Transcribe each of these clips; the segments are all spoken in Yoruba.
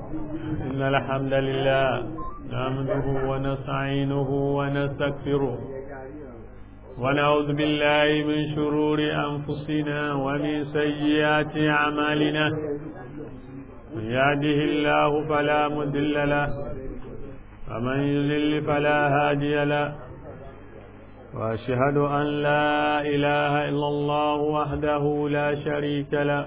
إن الحمد لله نعمده ونستعينه ونستغفره ونعوذ بالله من شرور أنفسنا ومن سيئات أعمالنا من يهده الله فلا مضل له ومن يضلل فلا هادي له وأشهد أن لا إله إلا الله وحده لا شريك له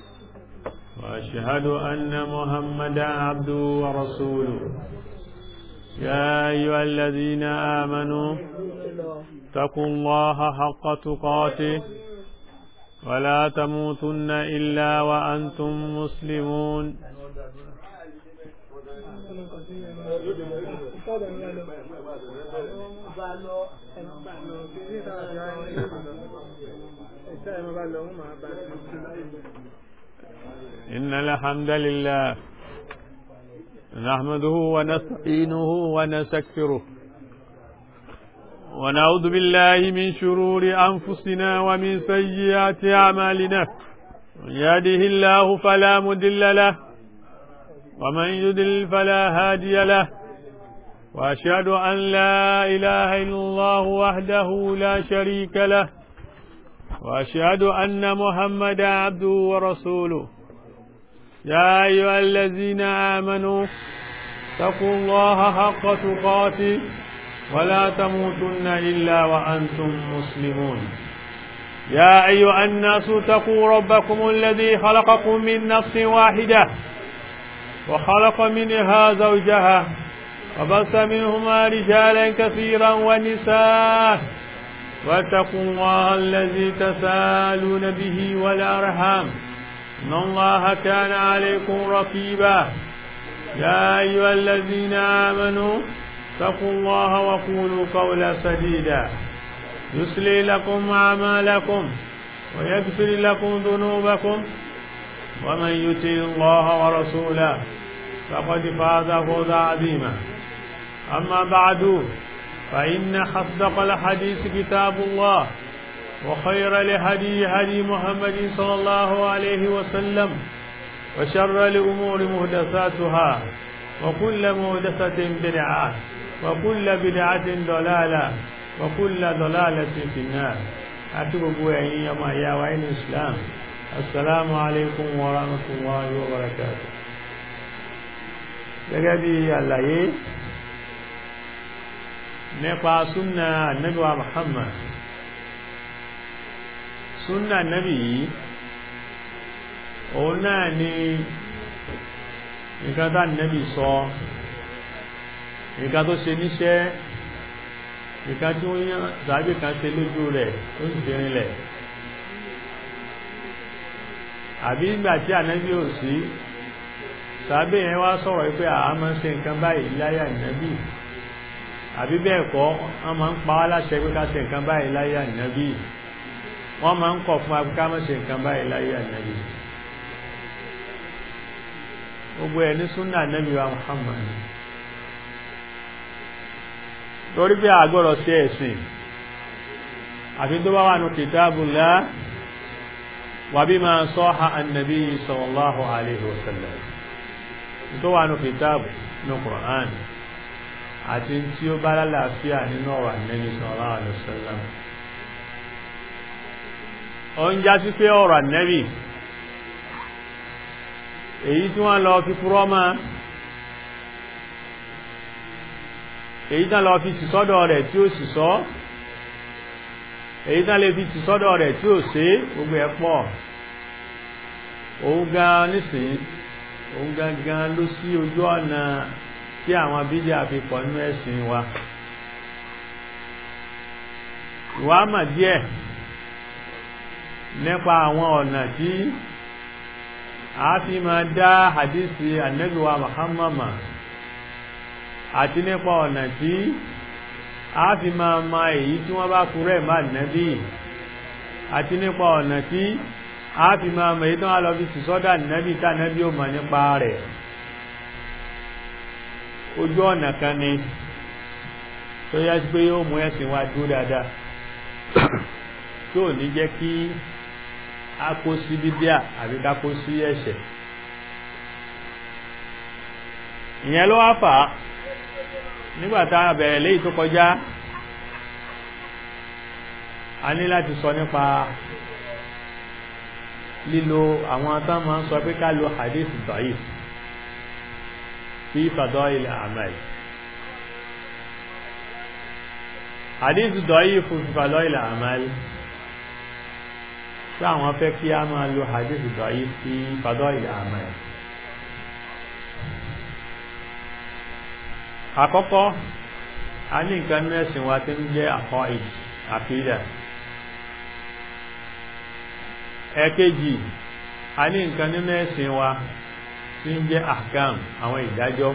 وأشهد أن محمدا عبده ورسوله يا أيها الذين آمنوا اتقوا الله حق تقاته ولا تموتن إلا وأنتم مسلمون إن الحمد لله نحمده ونستعينه ونستغفره ونعوذ بالله من شرور أنفسنا ومن سيئات أعمالنا من يهده الله فلا مضل له ومن يضلل فلا هادي له وأشهد أن لا إله إلا الله وحده لا شريك له وأشهد أن محمدا عبده ورسوله يا أيها الذين آمنوا اتقوا الله حق تقاته ولا تموتن إلا وأنتم مسلمون يا أيها الناس اتقوا ربكم الذي خلقكم من نفس واحدة وخلق منها زوجها وبث منهما رجالا كثيرا ونساء واتقوا الله الذي تسالون به والأرحام إن الله كان عليكم رقيبا يا أيها الذين آمنوا اتقوا الله وقولوا قولا سديدا يسلي لكم أعمالكم ويغفر لكم ذنوبكم ومن يطع الله ورسوله فقد فاز فوزا عظيما أما بعد فإن أصدق الحديث كتاب الله وخير لهدي هدي محمد صلى الله عليه وسلم وشر الأمور مهدساتها وكل مهدسة بدعة وكل بدعة ضلالة وكل ضلالة في النار أتوب بوعي يا يا وعين الإسلام السلام عليكم ورحمة الله وبركاته gẹ́gẹ́ bí àlàyé nípa súnà ànábì wa Muhammad súnà ànábì yìí òun náà ni nǹkan tá ànábì sọ nǹkan tó ṣe níṣẹ́ nǹkan tí wọ́n yán tàbí kan ṣe lójú rẹ̀ tó sì fi rinlẹ̀ àbí ìgbà tí ànábì ò sí tàbí yẹn wá sọ̀rọ̀ pé àá máa ń ṣe nǹkan báyìí láyé ànábì àbí bẹ́ẹ̀ kọ́ wọ́n máa ń pa wá láṣẹ pé ká ṣe nǹkan báyìí láyé ànábì wọ́n máa ń kọ̀ fún wa pé ká má ṣe nǹkan báyìí láyé ànábì gbogbo ẹ̀ ní súnà ànábì wa Muhammad torí bí àgbọ̀rọ̀ sí ẹ̀sìn àfi tó bá wà ní kitabullah wa bima sahha an-nabi sallallahu alayhi wa sallam tó wà ní kìtàbù ní Qur'an àti tí ó bá lálàáfíà nínú ọ̀rọ̀ Ànábì sallallahu alaihi wasallam ó ń já sí pé ọ̀rọ̀ Ànábì èyí tí wọ́n lọ fi púrọ́ mọ́ èyí tán lọ fi tì sọ́dọ̀ rẹ̀ tí ó sì sọ èyí tán lè fi tì sọ́dọ̀ rẹ̀ tí ó ṣe gbogbo ẹ̀ pọ̀ òun gan nísìnyí òun gangan ló sí ojú ọ̀nà tí àwọn bídíà fi pọ̀ nínú ẹ̀sìn wa ìwà mà díẹ̀ nípa àwọn ọ̀nà tí a fi máa dá hadisi annabiwa Muhammad àti nípa ọ̀nà tí a fi máa ma èyí tí wọ́n bá kúrẹ̀ má nẹ́bí àti nípa ọ̀nà tí a fi máa mọ̀ èyí tí wọ́n lọ fi sìsọ́dà nẹ́bí tá nẹ́bí ò mọ̀ nípa rẹ̀ ojú ọ̀nà kan ni tó yá sí pé yóò mú ẹ̀sìn wa dúró dáadáa tí ò ní jẹ́ kí a kó sí bíbíà àbí ká kó sí ẹ̀ṣẹ̀ ìyẹn ló wá fà á nígbàtá bẹ̀rẹ̀ léyìí tó kọjá a ní láti sọ nípa lílo àwọn tán máa ń sọ pé ká lo hadith da'if fi fadail a'mal hadith da'if fi fadail a'mal tí àwọn fẹ́ kí a máa lo hadith da'if fi fadail a'mal àkọ́kọ́ a ní nǹkan ní ẹ̀sìn wa tí ń jẹ́ àkọ́ àkídà ẹ̀kejì a ní nǹkan nínú ẹ̀sìn wa tí ń jẹ́ àkàm àwọn ìdájọ́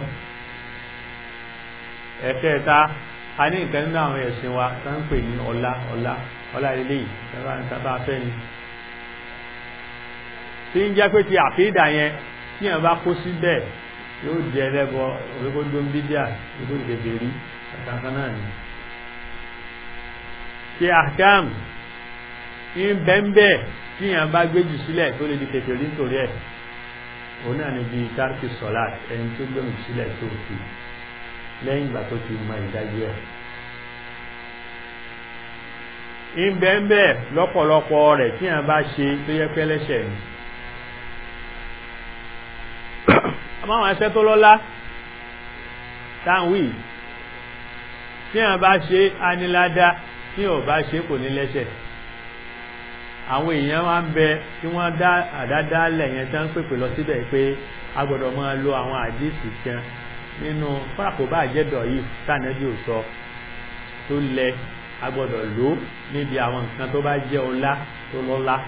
ẹ̀kẹta a ní nǹkan nínú àwọn ẹ̀sìn wa tó ń pè ní ọlá ọlá ọlá ilé yìí tàbá fẹ́ ni tí ń jẹ́ pé ti àkídà yẹn tí yẹn bá kó síbẹ̀ yóò jẹ ẹlẹ́bọ orígbóndó ń bídíà ìlú ìgbèbèrí àtàkàn náà ni tí àkàm ń bẹ́ńbẹ́ tí yàn bá gbéjù sílẹ̀ tó lè di kèfèrí nítorí ẹ̀ òun náà ni bí tárkì sọ́lá ẹni tó gbẹ̀mù sílẹ̀ tó fi lẹ́yìn ìgbà tó ti mọ ìdájú ẹ̀ ń bẹ́ńbẹ́ lọ́pọ̀lọpọ̀ rẹ̀ tí yàn bá ṣe tó yẹ pẹ́lẹ́ṣẹ̀ ni àmáwọn ẹsẹ́ tó lọ́lá táwí tí yàn bá ṣe anilada tí ò bá ṣe kò ní lẹ́ṣẹ̀ àwọn èèyàn wá ń bẹ tí wọ́n dá àdádálẹ̀ yẹn tán pèpè lọ síbẹ̀ pé a gbọ́dọ̀ máa lo àwọn àdísì kan nínú fúnàkóbá àjẹ́dọ̀ yìí tànẹ́bí ò sọ tó lẹ a gbọ́dọ̀ lò níbi àwọn nǹkan tó bá jẹ́ ọlá tó lọ́lá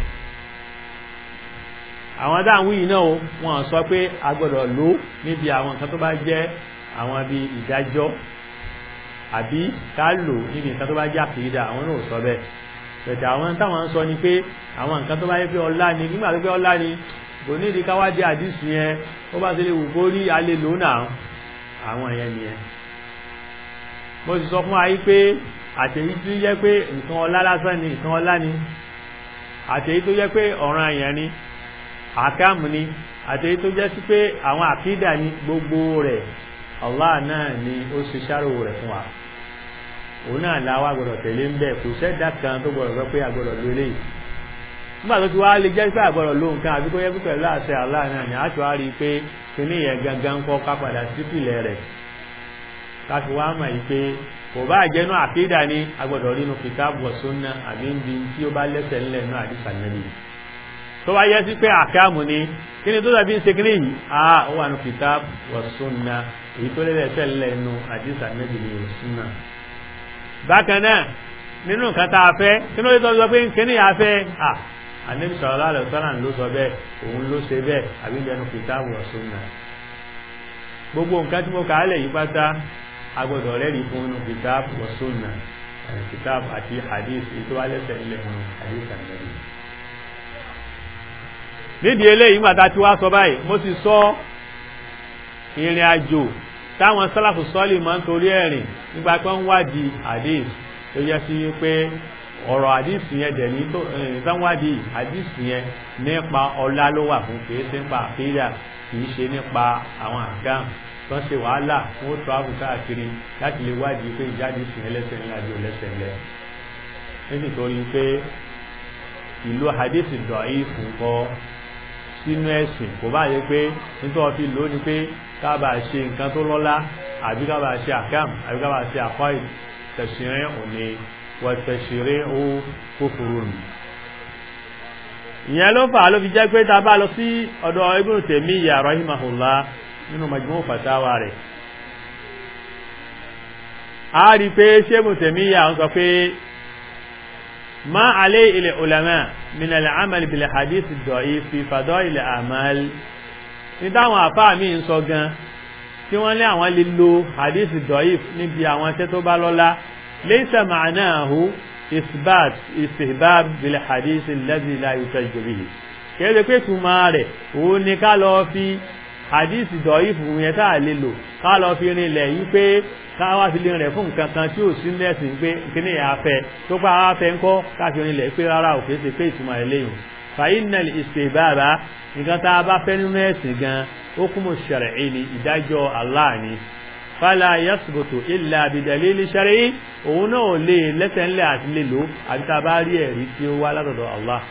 àwọn dáhùn yìí náà wọ́n sọ pé a gbọ́dọ̀ lò níbi àwọn nǹkan tó bá jẹ́ àwọn bíi ìdájọ́ àbí ká lò níbi nǹkan tó bá jẹ́ àkìrídà àwọn náà sọ bẹ́ẹ̀ pẹ̀tẹ̀ àwọn táwọn ń sọ ni pé àwọn nǹkan tó bá yẹ pé ọlá ni nígbà tó pé ọlá ni kò ní ìdí káwádìí àdìsí yẹn ó bá ti lè wù kó rí alẹ́ lò náà àwọn yẹn nìyẹn mo sì sọ fún wa yí pé àtẹ̀yí tó yẹ pé nǹkan ọlá lásán ni nǹkan ọlá ni àtẹ̀yí tó yẹ pé ọ̀ràn àyàn ni àkáàmù ni àtẹ̀yí tó jẹ́ sí pé àwọn àkídà ni gbogbo rẹ̀ Allah náà ni ó ṣe ṣàrò rẹ̀ fún wa òun náà láwá gbọdọ̀ tẹ̀lé ń bẹ̀ kò sẹ́dá kan tó gbọdọ̀ sọ pé agbọdọ̀ ló lè nígbà tó ti wá lè jẹ́ pé agbọdọ̀ ló nǹkan àbí kó yẹ pé pẹ̀lú àṣẹ Allah náà ni a ti wá rí i pé kíní yẹn gangan kọ́ ká padà sípìlẹ̀ rẹ̀ ká fi wá mọ̀ yìí pé kò bá jẹ́nu àkídà ni agbọdọ̀ rí inú kìtàbù wa sunnah àbí ń bi tí ó bá lẹ́sẹ̀ ńlẹ̀ nú àdìsá nàbì tó bá yẹ sí pé àkáàmù ni kí ni tó dàbí ń ṣe kíní yìí a ó wà nú kìtàbù wa sunnah èyí tó lẹ́sẹ̀ ńlẹ̀ nú àdìsá nàbì ni sunnah bákan náà nínú nǹkan tá a fẹ́ kí ló tọ́ sọ pé kíní yà fẹ́ à àníbi sallallahu alaihi wasallam ló sọ bẹ́ẹ̀ òun ló ṣe bẹ́ẹ̀ àbí ìjẹnu kìtàbù wa sunnah gbogbo nǹkan tí mo kà á lẹ̀ yí pátá a gbọ́dọ̀ rẹ́rìí fún inú kìtàbù wa sunnah kìtàbù àti hadith ètò alẹ́sẹ̀ ilẹ̀ fún hadith àgbẹ̀rẹ̀ nídìí eléyìí gbàtà tí wàá sọ báyìí mo sì sọ ìrìn àjò táwọn sálàfù sọ́ọ̀lì máa ń torí ẹ̀rìn nígbà pé ń wádìí hadith tó yẹ sí pé ọ̀rọ̀ hadith yẹn dẹ̀ ní ìtànwádìí hadith yẹn nípa ọlá ló wà fún kìí ṣe nípa àkídà kìí ṣe nípa àwọn àgám tó ń ṣe wàhálà fún ó travel káàkiri láti lè wádìí pé ìjáde sìn ẹlẹ́sẹ̀ ńlá bí ẹlẹ́sẹ̀ ńlẹ̀ nítorí pé ìlú hadith dọ̀ọ́yì fún kọ́ sínú ẹ̀sìn kò bá yẹ pé nítorí fi lò ó ni pé kábà ṣe nǹkan tó lọ́lá àbí kábà ṣe àkàm àbí kábà ṣe àkọ́ tẹ̀sìrẹ́ òní wọ tẹ̀sìrẹ́ ó kófòrò nù. ìyẹn ló fà á ló fi jẹ́ pé tá a bá lọ sí ọ̀dọ̀ Ibn Taymiyyah rahimahullah nínú Majmu' fatawa rẹ̀. a rí i pé ṣé Ibn Taymiyyah ń sọ pé ما عليه العلماء من العمل بالحديث الضعيف في فضائل الأعمال ní táwọn àfáà míì ń sọ gan tí wọ́n lé àwọn lè lo hadith dọ̀yìf níbi àwọn iṣẹ́ tó bá lọ́lá laysa ma'nahu isbat istihbab bil hadith alladhi la yutajju bihi kéde pé túmọ̀ rẹ̀ òun ni ká lọ fi hadith dọ̀yìf yẹn tá a lè lò ká lọ fi rinlẹ̀ yí pé káwá fi lè rẹ̀ fún nǹkan kan tí ò sí lẹ́sìn pé kíní yà á fẹ́ tó pa á fẹ́ ńkọ́ káfí rinlẹ̀ pé rárá ò kéde pé ìtumọ̀ rẹ̀ léyìn fàyínàl ìṣèbára nǹkan tá a bá fẹ́ nínú ẹ̀sìn gan hukumu shar'i ni ìdájọ́ Allah ni fala yasbutu illa bidalili shar'i òun náà lè lẹ́sẹ̀ńlẹ̀ àti lè lò àti tá a bá rí ẹ̀rí tí ó wá látọ̀dọ̀ Allah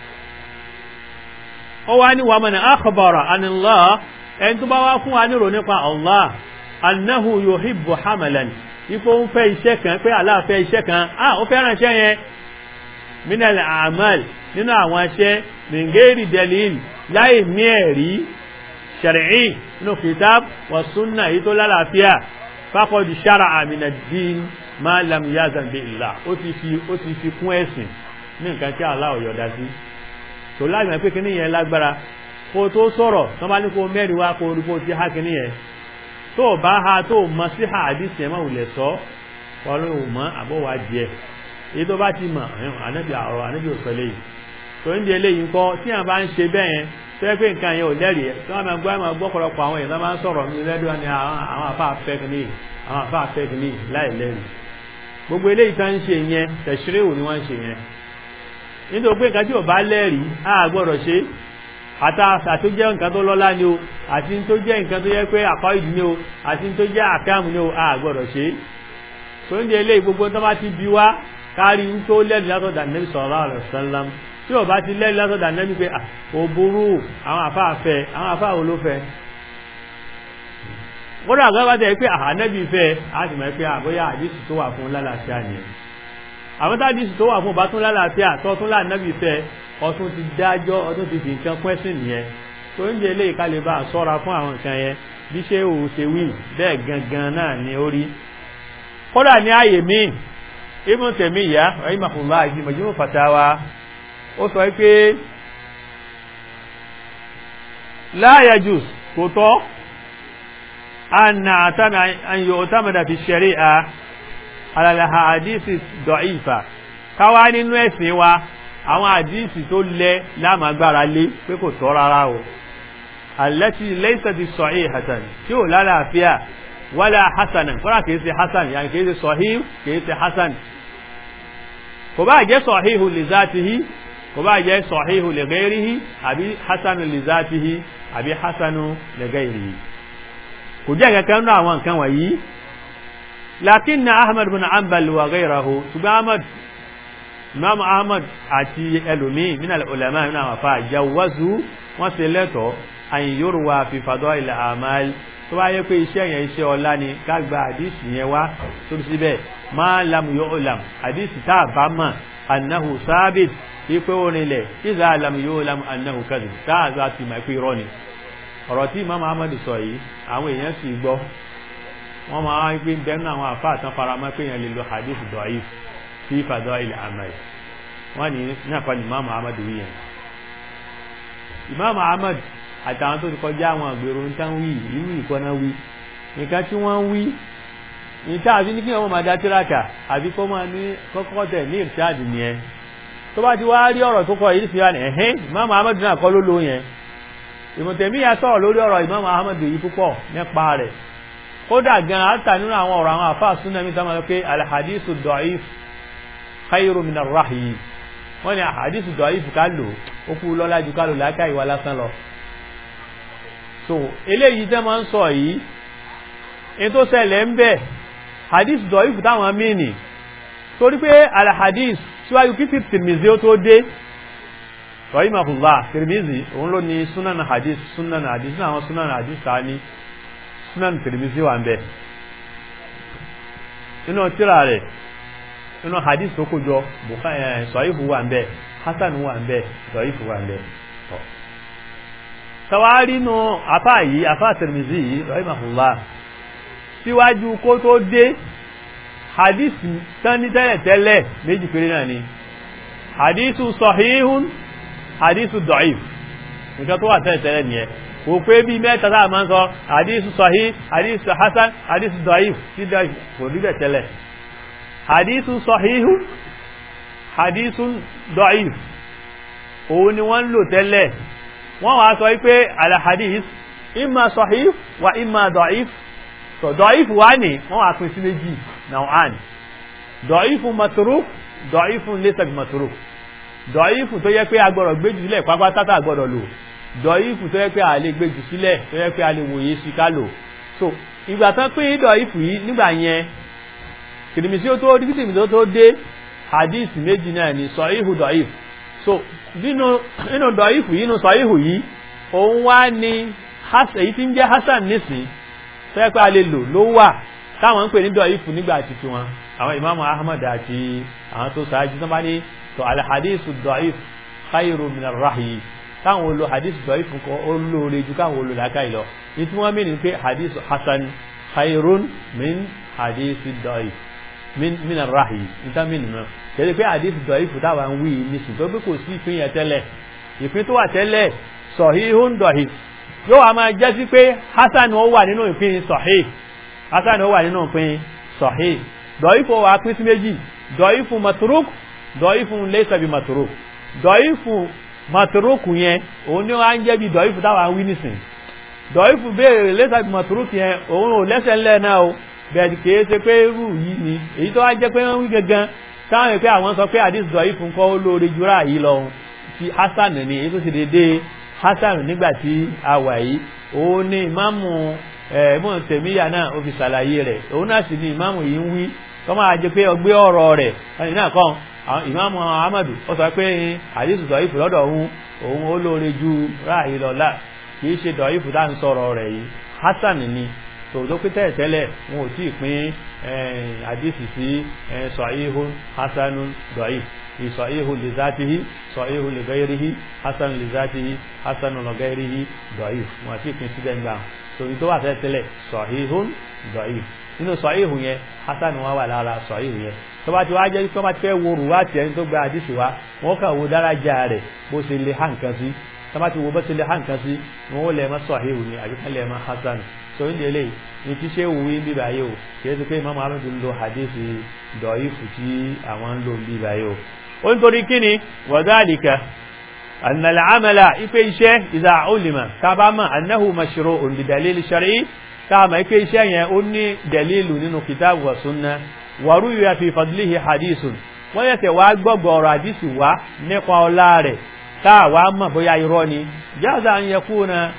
ó wá ní wa man akhbara anillah ẹni tó bá wá fún wa nírò nípa Allah annahu yuhibbu hamalan ipò ń fẹ́ iṣẹ́ kan pé Allah fẹ́ iṣẹ́ kan ah ó fẹ́ràn iṣẹ́ yẹn minal a'mal nínú àwọn iṣẹ́ min ghairi dalil láì ní ẹ̀rí ṣẹ̀rẹ̀í nínú kitab wa sunna yìí tó lálàáfíà faqad shara'a min ad-din ma lam yazan bi illah ó ti fi ó ti fi kún ẹ̀sìn ní nǹkan tí Allah ò yọ̀dá sí tó lágbàá pé kíní yẹn lágbára kó tó sọ̀rọ̀ tó bá ní kó mẹ́rin wá kó orí kó ti há kíní yẹn tó bá ha tó mọ sí àdìsí ẹ̀ máa wulẹ̀ sọ ọlọ́run ò mọ àbọ̀wá díẹ̀ èyí tó bá ti mọ̀ ànábì àrọ̀ ànábì òsọ̀lẹ̀ yìí tó ń di eléyìí ńkọ́ tí àwọn bá ń ṣe bẹ́ẹ̀ yẹn tó yẹ pé nǹkan yẹn ò lẹ́rìí ẹ̀ tí wọ́n máa gbọ́ máa gbọ́ pọ̀lọpọ̀ àwọn èèyàn máa ń sọ̀rọ̀ ní lẹ́dọ̀ ni àwọn àfa fẹ́kìnì àwọn àfa fẹ́kìnì láì lẹ́rìí gbogbo eléyìí tó ń ṣe yẹn tẹ̀síréwò ni wọ́n ń ṣe yẹn nítorí pé nǹkan tí ò bá lẹ́rìí á gbọ́dọ̀ ṣe àtàṣà tó jẹ́ nǹkan tó lọ́lá ni o àti tó jẹ́ nǹkan tó yẹ pé àkọ́ìdì ni o àti tó jẹ́ àkáàmù ni o á gbọ́dọ̀ ṣe tó ń di eléyìí gbogbo tó bá ti bí wá kárí ń tó lẹ́rìí látọ̀dà nẹ́bí sallallahu alaihi wasallam tí ò bá ti lẹ́rìí látọ̀dà nẹ́bí pé ò burú àwọn àfáà fẹ́ àwọn àfáà wo ló fẹ́ kódà àgbà bá tẹ̀ pé àhánẹ́bí fẹ́ á sì mọ̀ pé àbóyá àdísì tó wà fún lálàáfíà nìyẹn àwọn tá àdísì tó wà fún ọba tún lálàáfíà tó tún láàánẹ́bí fẹ́ ọtún ti dájọ́ ọtún ti fi nǹkan pẹ́sìn nìyẹn tó ń jẹ́ eléyìí ká lè bá a sọ́ra fún àwọn nǹkan yẹn bí ṣé òun ṣe wí bẹ́ẹ̀ gangan náà ni ó rí kódà ní ààyè míì Ibn Taymiyyah rahimahullah ìdí Majmu' Fatawa ó sọ pé la yajuz kò tọ́ an yu'tamada fi shari'a ala al-ahadisi da'ifa káwá nínú ẹ̀sìn wa àwọn àdíìsì tó lẹ lámàgbára lé pé kò tọ́ rárá o allati laysat sahihatan tí ò lálàáfíà wala hasanan kọ́ra kìí ṣe hasan yàní kìí ṣe sahih kìí ṣe hasan kò bá jẹ́ sahihu li zatihi kò bá jẹ́ sahihu li ghairihi àbí hasanu li zatihi àbí hasanu li ghairihi kò jẹ́ kankan náà àwọn nǹkan wọ̀nyí lakinna ahmad bin ambal wa ghayrahu ṣùgbọ́n ahmad imam ahmad àti ẹlòmíì min al-ulama min àwọn afa jawazu wọ́n ṣe lẹ́tọ̀ọ́ an yurwa fi fadail al-amal tó bá yẹ pé iṣẹ́ yẹn iṣẹ́ ọlá ni ká gba àdísì yẹn wá tó bí síbẹ̀ ma lam yu'lam àdísì tá a bá mọ̀ annahu sábìt ipé orinlẹ̀ iza lam yu'lam annahu kadhib tá a bá ti mọ̀ pé irọ́ ni ọ̀rọ̀ tí imam ahmad sọ yìí àwọn èèyàn sì gbọ́ wọ́n máa ń pín bẹ́ẹ̀ náà àwọn àfa àtàn faramọ́ pé yẹn lè lo hadith da'if fi fadail al-amal wọ́n ní náà kọ́ ni imam ahmad wí yẹn imam ahmad àtàwọn tó ti kọjá àwọn àgbèrò ń tán wí ìlú ìkọ́nà wí nǹkan tí wọ́n ń wí níta àfi ní kí wọ́n máa dá tíráàkà àbí kó máa ní kọ́kọ́ tẹ̀ ní ìrìsáàdì nìyẹn tó bá ti wá rí ọ̀rọ̀ tó kọ yìí fi wá ní ẹ̀hẹ́n imam ahmad náà kọ́ ló ló yẹn ìmọ̀tẹ̀míyà sọ̀rọ̀ lórí ọ̀rọ̀ imam ahmad yìí púpọ̀ nípa rẹ̀ kódà gan àtà nínú àwọn ọ̀rọ̀ àwọn àfáà súnà mi sọ́mọ́ pé alhadisu da'if khayru min ar-rahyi wọ́n ní alhadisu da'if ká lò ó kú lọ́lá ju ká lò láká ìwà lásán lọ so eléyìí tẹ́ máa ń sọ yìí in tó ṣẹlẹ̀ ń bẹ̀ hadith da'if táwọn mìíní torí pé alhadis síwájú kí Tirmidhi ó tó dé rahimahullah Tirmidhi òun ló ní sunan hadith sunan hadith ní àwọn sunan hadith ta ní sunan Tirmidhi wà ń bẹ̀ inú tíra rẹ̀ inú hadith tó kójọ sọ̀yífù wà ń bẹ̀ hasan wà ń bẹ̀ sọ̀yífù wà ń bẹ̀ tàwárí nù afá yìí afá Tirmidhi yìí rahimahullah síwájú kó tó dé hadith tán ní tẹ́lẹ̀ tẹ́lẹ̀ méjì péré náà ni hadithu sahihun hadithu da'if nǹkan tó wà tẹ́lẹ̀ tẹ́lẹ̀ nìyẹn kò pé bí mẹ́ta tá a máa ń sọ hadithu sahih hadithu hasan hadithu da'if sí da'if kò rí bẹ̀ tẹ́lẹ̀ hadithu sahihun hadithu da'if òun ni wọ́n ń lò tẹ́lẹ̀ wọ́n wá sọ wípé alhadith imma sahih wa imma da'if so da'if wá ní wọ́n wá pín sí méjì nau'an da'ifun matruk da'ifun laysa bi matruk da'ifun tó yẹ pé agbọ́dọ̀ gbé jùlẹ̀ pápátátà agbọ́dọ̀ lò dọ̀ífù tó yẹ pé a lè gbé jù sílẹ̀ tó yẹ pé a lè wòye sí ká lò so ìgbà tán pín dọ̀ífù yìí nígbà yẹn kìrìmìsí ó tó díkìtìmì tó tó dé hadith méjì náà ni sọ̀íhù dọ̀ífù so nínú nínú dọ̀ífù yìí nínú sọ̀íhù yìí òun wá ní èyí tí ń jẹ́ hasan nísìn tó yẹ pé a lè lò ló wà táwọn ń pè ní dọ̀ífù nígbà títí wọn àwọn ìmáàmù ahmad àti àwọn tó ṣáájú tó bá ní tó alhadisu dọ̀íf khairu min arrahyi táwọn olo hadith dọ̀íf kọ́ ó lóore ju káwọn olo làákàyè lọ ní tí wọ́n mìíràn pé hadith hasan khairun min hadith dọ̀íf min min arrahyi níta mìíràn náà kẹ́lẹ́ pé hadith dọ̀íf táwọn ń wí nísìn tó pé kò sí ìpín yẹn tẹ́lẹ̀ ìpín tó wà tẹ́lẹ̀ sọ̀híhún dọ̀íf yóò wá máa jẹ́ sí pé hasan ó wà nínú ìpín sọ̀hí hasan ó wà nínú ìpín sọ̀hí dọ̀ífù wà pín sí méjì dọ̀ífù maturuk dọ̀ífù lẹ́sàbí maturuk dọ̀ífù maturuk yẹn òun ni wọ́n á ń jẹ́ bí dọ̀ífù táwọn ń wí nísìn dọ̀ífù béèrè lẹ́sàbí maturuk yẹn òun ò lẹ́sẹ̀ ńlẹ̀ náà o bẹ́ẹ̀ kìí ṣe pé irú yìí ni èyí tó wá jẹ́ pé wọ́n wí gangan táwọn èpè àwọn sọ pé àdìs dọ̀ífù ńkọ́ ó lóore jura yìí lọ ti hasan ni èyí tó ṣe déédéé hasan nígbà tí a wà yìí òun ni ìmáàmù ẹ̀ẹ́mọ̀ tẹ̀míyà náà ó fi ṣàlàyé rẹ̀ òun náà sì ni ìmáàmù yìí ń wí kọ́ máa jẹ pé ọgbẹ́ ọ̀rọ̀ rẹ̀ ẹni náà kàn ìmáàmù ahmadu ó sọ pé àdìsù dọ̀ífù lọ́dọ̀ òun òun ó lóore ju ráàyè lọ́la kìí ṣe dọ̀ífù tá à ń sọ̀rọ̀ rẹ̀ yìí hasan ni tòótọ́ pé tẹ́lẹ̀tẹ́lẹ̀ wọn ò tí ì pín àdìsù sí sọ̀híhù hasanu dọ̀íf ìsọ̀híhù lè zátihi sọ̀híhù lè gẹ́rìhì hasanu lè zátihi hasanu lè gẹ́rìhì dọ̀íf wọn àti ìpín síbẹ̀ ń gbà tòótọ́ tó wà tẹ́lẹ̀tẹ́lẹ̀ sọ̀híhù dọ̀íf nínú sọ̀híhù yẹn hasan wa wà lára sọ̀híhù yẹn tó bá ti wá jẹ́ tó bá ti fẹ́ wo rùwá tiẹ̀ ní tó gba àdìsí wa wọ́n kà wo dárájà rẹ̀ bó ṣe lè hàn kan sí tó bá ti wo bó ṣe lè hàn kan sí wọ́n ó lẹ̀ mọ́ sọ̀híhù ni àbí kan lẹ̀ mọ́ hasan tó ń délé ní tí ṣé wù í bíbá yìí o kì í ṣe pé imam ahmed ń lo àdìsí dọ̀ífù tí àwọn ń lò ń bíbá yìí o. ó ń torí kí ni wàdálìkà ànàlà àmàlà ipe iṣẹ́ ìdá olùmọ̀ kábàámà annahu mashru'un bi dalil shar'i káàmà ike iṣẹ́ yẹn ó ní dalilu nínú kitabu wa sunna wàrú yóò fi fadlihi hadithun wọ́n yẹ tẹ̀ wá gbọ́gbọ́ ọ̀rọ̀ hadisi wá nípa ọlá rẹ̀ táà wá mọ̀ bóyá irọ́ ni jáza ń yẹ kú na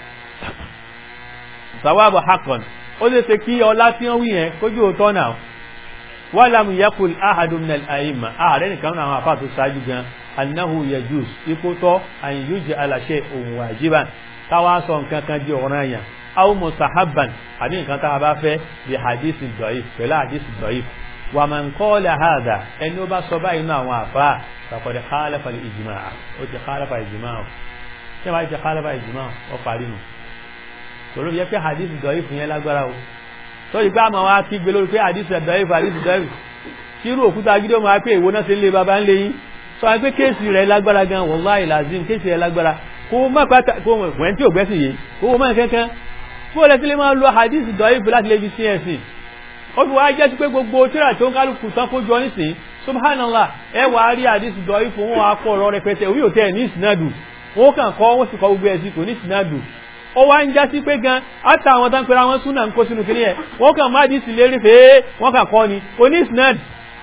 sawabu haqqan ó lè ṣe kí ọlá tí wọ́n wí yẹn kójú òótọ́ náà wọ́n lámù yẹ́kùl ahadun minal a'imma ààrẹ nìkan náà àwọn afá tó ṣáájú gan annahu yajuz ipò tọ́ an yuj'ala shay'un wajiban káwá sọ nǹkan kan di ọ̀ranyàn aw mustahabban àbí nǹkan tá a bá fẹ́ bí hadith dọ̀yìf pẹ̀lú hadith dọ̀yìf wà man qala hadha ẹni ó bá sọ báyìí náà àwọn àfa faqad khalafa al-ijma' ó ti khalafa ijma' ó ṣé wàá ti khalafa ijma' ó parí nù tòló yẹ pé hadith dọ̀yìf yẹn lágbára o sọ́yìn pé àmọ́ wa kí gbé lórí pé hadith dọ̀yìf hadith dọ̀yìf kírú òkúta gidi ó máa pé ìwo náà ṣe ń lé baba ń lé yín sọ pé kéèsì rẹ̀ lágbára gan wallahi lazim kéèsì rẹ̀ lágbára kó má pátá kó wọ́n tí ò gbẹ́sìn yìí kó má kankan fún ọ̀lẹ́ tí lè máa lo hadith dọ̀ífù láti lè fi sí ẹ̀sìn ó fi wá jẹ́ sí pé gbogbo tíra tó ń kálukú tán kó jọ nísìn subhanallah ẹ wà á rí hadith dọ̀ífù wọn wá kọ́ ọ̀rọ̀ rẹpẹtẹ orí òtẹ́ ní ìsinádù wọn kàn kọ́ wọn sì kọ́ gbogbo ẹ̀sìn kò ní ìsinádù ó wá ń já sí pé gan áta àwọn tán pera wọn súnà ń kó sínú kìnìyẹ wọn kàn má hadith lérí fèé wọn kàn kọ́ ni kò ní ìsinádù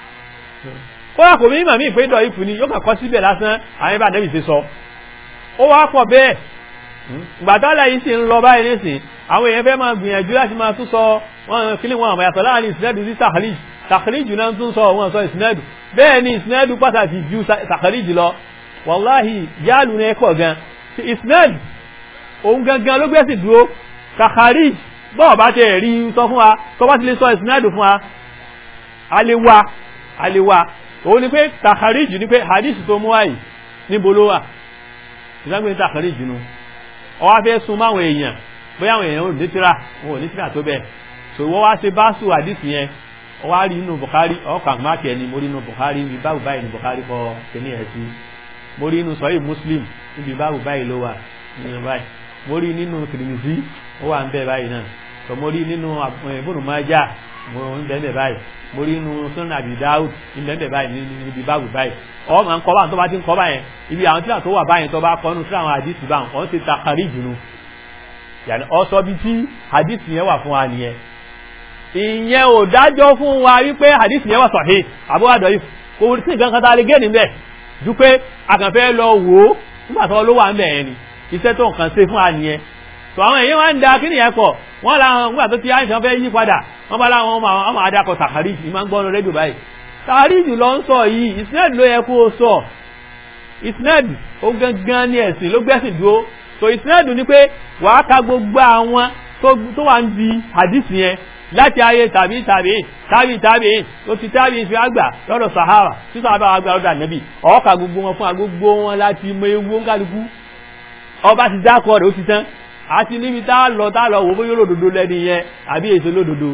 kódà kò mí màmí ìpé dọ̀ífù ni yóò kàn kọ́ síbẹ̀ lásán àwọn ibà nẹ́bì ti sọ ó wá pọ̀ bẹ́ẹ̀ gbàtálà yìí sì ń lọ báyìí nísìn àwọn èèyàn fẹ́ máa gbìyànjú láti máa tún sọ wọn kí ni wọn àmọ́ yàtọ̀ láàrin ìsinẹ́dù sí sàkàlíjì sàkàlíjì náà tún sọ wọn sọ ìsinẹ́dù bẹ́ẹ̀ ni ìsinẹ́dù pàtàkì ju sàkàlíjì lọ wàláhì yálù ní ẹ̀kọ́ gan ti ìsinẹ́dù òun gangan ló gbẹ́sì dúró sàkàlíjì bọ́ọ̀ bá tẹ̀ rí sọ fún wa tó bá ti lè sọ ìsinẹ́dù fún wa alewa alewa òun ni pé sàkàlíjì ni pé hadith tó mú wáyìí níbo ló wà ìdágbé sàkàlíjì nu ọwá fẹ́ sun máwọn èèyàn bóyá àwọn èèyàn ò ní tíra wọn ò ní tíra tó bẹ́ẹ̀ so wọ́n wá ṣe báṣù àdìsí yẹn ọwá rí inú Bukhari ọkọ̀ àgbákẹ́ ni mo rí inú Bukhari ibi báwù báyìí ní Bukhari kọ kíní ẹ̀ sí mo rí inú sọ́yìn Muslim ibi báwù báyìí ló wà nínú báyìí mo rí nínú Tirmidhi ó wà ń bẹ báyìí náà so mo rí nínú Ibn Majah mo ń bẹ́ẹ̀ báyìí mo rí inú Sunan Abi Dawud ń bẹ́ẹ̀ báyìí níbi báwù báyìí ọ máa ń kọ́ báyìí tó bá ti ń kọ́ báyìí ibi àwọn tíra tó wà báyìí tó bá kọ́ nù sí àwọn àdìsí báyìí wọ́n ti ta kárí jùlọ yàní ọsọ bí tí hadith yẹn wà fún wa nìyẹn ìyẹn ò dájọ́ fún wa wípé hadith yẹn wà sahih àbúwádọ̀ yìí kò sí nǹkan kan tá a lè gé níbẹ̀ ju pé àkànfẹ́ lọ wò ó nígbà tó ló wà ń bẹ̀ yẹn ni iṣẹ́ tó nǹkan ṣe fún àníyẹn tó àwọn èèyàn wá ń da kí nìyẹn pọ̀ wọ́n làwọn nígbà tó ti àìsàn fẹ́ yí padà wọ́n bá láwọn ọmọ ọmọ adakọ̀ tàkàríjì ìmọ̀ ń gbọ́nu rédíò báyìí tàkàríjì lọ ń sọ yìí ìsinẹ́ẹ̀dì ló yẹ kó o sọ ìsinẹ́ẹ̀dì ó gangan ní ẹ̀sìn ló gbẹ́sìn dúró so ìsinẹ́ẹ̀dì ni pé wàá ka gbogbo àwọn tó wà ń di àdìsí yẹn láti ayé tàbí tàbí tàbí tàbí ó ti tàbí fi àgbà lọ́dọ̀ sahara tí sahara àgbà lọ́dọ̀ ànẹ́bì ọ̀ọ́ka gbogbo wọn fún agbogbo wọn láti mọ ewu kálukú ọba ti dákọ̀ rẹ̀ ó ti tán àti níbi tá lọ tá lọ wò bóyá olódodo lẹ́ni yẹn àbí èso olódodo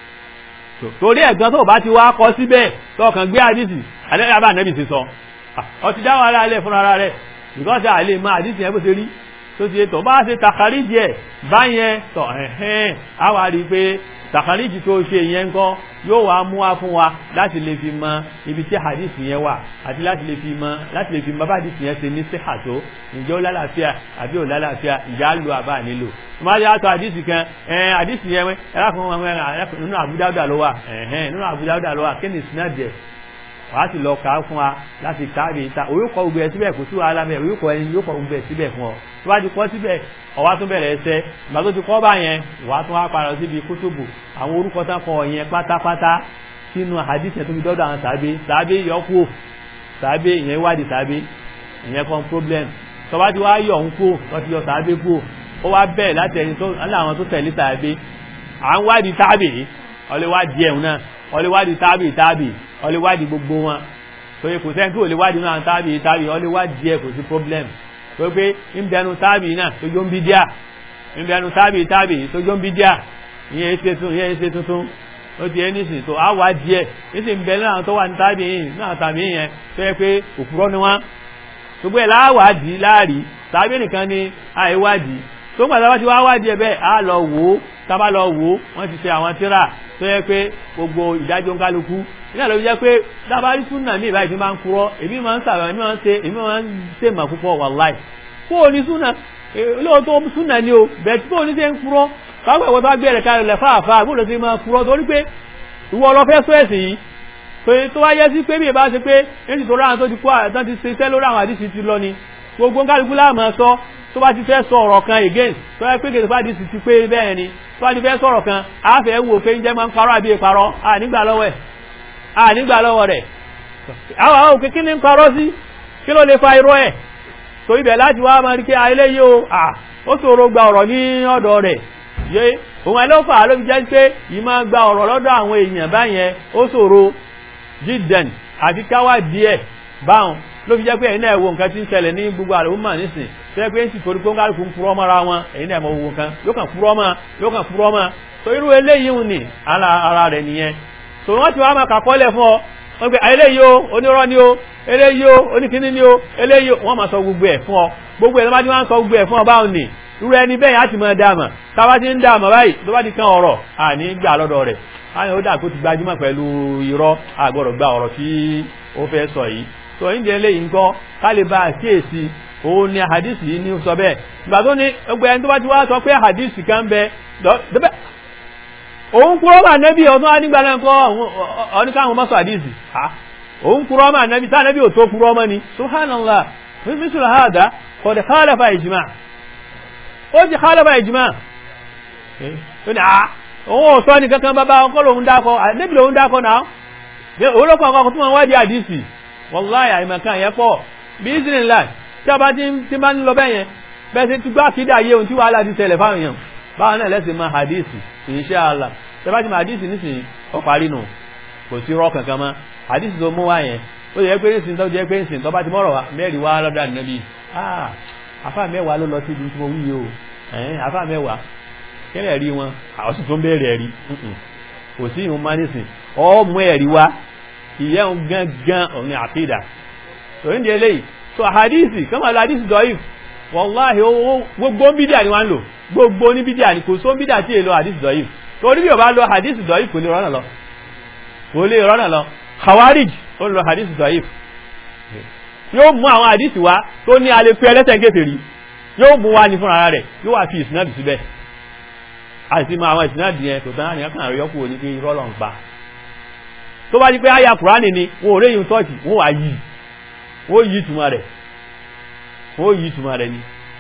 torí ẹ̀gbọ́n tó bá ti wá kọ síbẹ̀ tọkàn gbé àdìsí àbá ànẹ́bì ti sọ ọ ti dáwọn ara rẹ̀ fúnra rẹ̀ because àlè mọ àdìsí yẹn bó ṣe rí tó ti tọ́ bá ṣe tàkàríjì ẹ̀ báyẹn tọ̀ ẹ̀hẹ́n á wá rí i pé tàkàríjì tó ṣe yẹn ńkọ́ yóò wá mú wá fún wa láti lè fi mọ ibi tí hadith yẹn wà àti láti lè fi mọ láti lè fi mọ bá hadith yẹn ṣe ní síhà tó ǹjẹ́ ó lálàáfíà àbí ò lálàáfíà ìjà lo àbá nílò tó máa yá tó hadith kan ẹ̀ hadith yẹn ẹ̀rá fún wọn nínú Abu Dawud ló wà ẹ̀hẹ́n nínú Abu Dawud ló wà kí ni sinadẹ wàá sì lọ kà á fún wa láti káàbì ìta orúkọ gbogbo ẹ síbẹ̀ kò sí wàhálà mẹ́ orúkọ ẹni yóò kọ gbogbo ẹ síbẹ̀ fún ọ tó bá ti kọ́ síbẹ̀ ọwá tó bẹ̀rẹ̀ ẹsẹ̀ ìgbà tó ti kọ́ bá yẹn wàá tún wá padà síbi kútùbù àwọn orúkọ tán kọ yẹn pátápátá sínú hadith yẹn tó fi dọ́dọ̀ àwọn tàbí tàbí yọkù tàbí ìyẹn wádìí tàbí ìyẹn kan problem tó bá ti wá yọ̀ ń kú tó ti yọ tàbí kú ó wá bẹ́ẹ̀ láti ẹni tó láwọn tó tẹ̀lé tàbí à ń wádìí tàbí ọlẹ́wádìí ẹ̀hún náà ọlẹ́wádìí tàbí tàbí ọlẹ́wádìí gbogbo wọn tó yẹ kò sẹ́ni tó lè wádìí náà tàbí tàbí ọlẹ́wádìí ẹ̀ kò sí problem tó pé ìbẹnu tábì náà tó jó ń bí díà ìbẹnu tábì tábì tó jó ń bí díà ìyẹn ṣe tuntun ìyẹn ṣe tuntun ó ti ẹni sìn tó á wá díẹ̀ níṣì ń bẹ náà tó wà ní tábì yìí náà tàbí yẹn tó yẹ pé òpùrọ́ ni wọ́n gbogbo ẹ̀ láwádìí láàrí tàbí nìkan ni àìwádìí tó ń gbàdá wá ti wá wádìí ẹ bẹ́ẹ̀ á lọ wò ó tábà lọ wò ó wọ́n ti ṣe àwọn tíra tó yẹ pé gbogbo ìdájọ́ ń kálukú nígbà tó fi jẹ́ pé dábàárí súnà ní ìbáyìí fi máa ń kúrọ́ èmi máa ń sàrọ̀ èmi máa ń ṣe èmi máa ń ṣe mà púpọ̀ wàláì kó o ní súnà lóòótọ́ súnà ni o bẹ̀ẹ̀ tí kó o ní ṣe ń kúrọ́ káwọn ìwọ́n tó wá gbẹ̀rẹ̀ kalẹ̀ lẹ̀ fáàfáà bó ló ṣe máa kúrọ́ torí pé ìwọ lọ fẹ́ sọ ẹ̀sìn yìí pé tó wá yẹ sí pé bí ìbá ṣe pé èsì tó ráhàn tó ti kó àtàn ti ṣe iṣẹ́ lórí àwọn àdìsí ti lọ ni gbogbo ń kálukú láàmú sọ tó bá ti fẹ́ sọ ọ̀rọ̀ kan again tó yẹ pé kèsì bá àdìsí ti pé bẹ́ẹ̀ ni tó bá ti fẹ́ sọ̀rọ̀ kan àáfẹ́ wò pé ń jẹ́ máa ń parọ́ àbí ìparọ́ à nígbà lọ́wọ́ ẹ̀ à nígbà lọ́wọ́ rẹ̀ àwọn àwọn òkè kí ní ń parọ́ sí kí ló lè fa irọ́ ẹ̀ tó ibẹ̀ láti wá máa rí pé ayélé yìí o à ó ṣòro gba ọ̀rọ̀ ní ọ̀dọ̀ rẹ̀ yé òun ẹ̀ ló fà á ló fi jẹ́ pé yìí máa gba ọ̀rọ̀ lọ́dọ̀ àwọn èèyàn báyẹn ó ṣòro jíjẹn àti káwá díẹ̀ báwọn ló fi jẹ́ pé ẹ̀yin náà wo nǹkan tí ń ṣẹlẹ̀ ní gbogbo àlọ́ mọ̀ nísìn tó yẹ pé ń sì torí pé ń kálukú ń purọ́ mọ́ra wọn ẹ̀yin náà mọ̀ wo nǹkan yóò kàn purọ́ mọ́ yóò kàn purọ́ mọ́ tó irú eléyìí ń nì ara rẹ̀ nìyẹn tó wọ́n ti wá máa kàkọ́lẹ̀ fún ọ wọ́n pe eléyìí o onírọ́ ni o eléyìí o oníkíní ni o eléyìí o wọ́n máa sọ gbogbo ẹ̀ fún ọ gbogbo ẹ̀ ló bá ti máa ń sọ gbogbo ẹ̀ fún ọ báwọn nì irú ẹni bẹ́ẹ̀ á ti máa dáàmà tábà ti ń dáàmà báyìí tó bá ti kan ọ̀rọ̀ àní gbà lọ́dọ̀ rẹ̀ àwọn ó dà kó ti gbajúmọ̀ pẹ̀lú irọ́ àgbọ̀rọ̀ gba ọ̀rọ̀ tí ó fẹ́ sọ yìí tó ń jẹ́ eléyìí ńkọ́ ká lè bá àkíyèsí òun ni àhàdìsì yìí ní sọ bẹ́ẹ̀ ìgbà tó ní gbogbo ẹni tó bá ti wá sọ pé àhàdìsì kan bẹ òun kúrọ́ mà nẹ́bí ọdún anígbà náà kọ́ ọdúnkáwọn mọ́sọ̀ àdìsì òun kúrọ́ mà nẹ́bí tá nẹ́bí ò tó kúrọ́ mọ́ ni subhanallah mísìlẹ̀ hàdá kọ̀dẹ̀ khalafa ìjìmá ó ti khalafa ìjìmá òun ò sọ ní kankan bàbá ọkọ̀ lòun dákọ̀ nẹ́bí lòun dákọ̀ náà òun ló kọ̀ ọkọ̀ tó máa wádìí àdìsì wallahi àìmọ̀kan yẹn pọ̀ bí ìsìnlá tí a bá ti máa ń lọ bẹ́yẹn bẹ́ẹ̀ sí ti gbá kídà yé ohun tí wàhálà ti ṣẹlẹ̀ fáwọn èèyàn báwọn náà lẹ́sìn máa hadisi insha Allah tẹ́bá ti máa hadisi nísìnyí ó parí nù kò sí rọ́ kankan mọ́ hadisi tó mú wá yẹn ó yẹ pé nísìnyí tó jẹ́ pé nísìnyí tó bá ti mọ̀rọ̀ mẹ́rin wá lọ́dọ̀ ànábì ah afá mẹ́wàá ló lọ sí ibi tí mo wí yìí o ẹ̀hìn afá mẹ́wàá kẹ́lẹ̀ rí wọn àwọn sì tún bẹ̀rẹ̀ rí kò sí ìhun máa nísìn ọ mú ẹ̀rí wá ìyẹn gangan òun ni àkídà òun di eléyìí so hadisi kọ́mọ̀ lọ hadisi dọ́yìí wọ́láhì owó gbogbo bídíà ni wọ́n ń lò gbogbo ní bídíà ni kò só bídíà tí èlò hadith dọ̀yìf torí bí o bá lọ hadith dọ̀yìf kò lè rọ́nà lọ kò lè rọ́nà lọ khawarij ó lọ hadith dọ̀yìf yóò mú àwọn hadith wá tó ní alẹ́ pé ẹlẹ́sẹ̀ kéferì yóò mú wá ní fúnra rẹ̀ yóò wá fi ìsinádì síbẹ̀ àti mọ àwọn ìsinádì yẹn tó tán àníyàn kan àríyọ́kù wò ní pé irọ́ lọ́n pa tó bá di pé àyà kùránì ni wọn ò réyìn tọ́ọ̀tì wọn wà yìí wọ́n yìí túmọ̀ rẹ̀ ó yí ìtumọ̀ rẹ̀ ni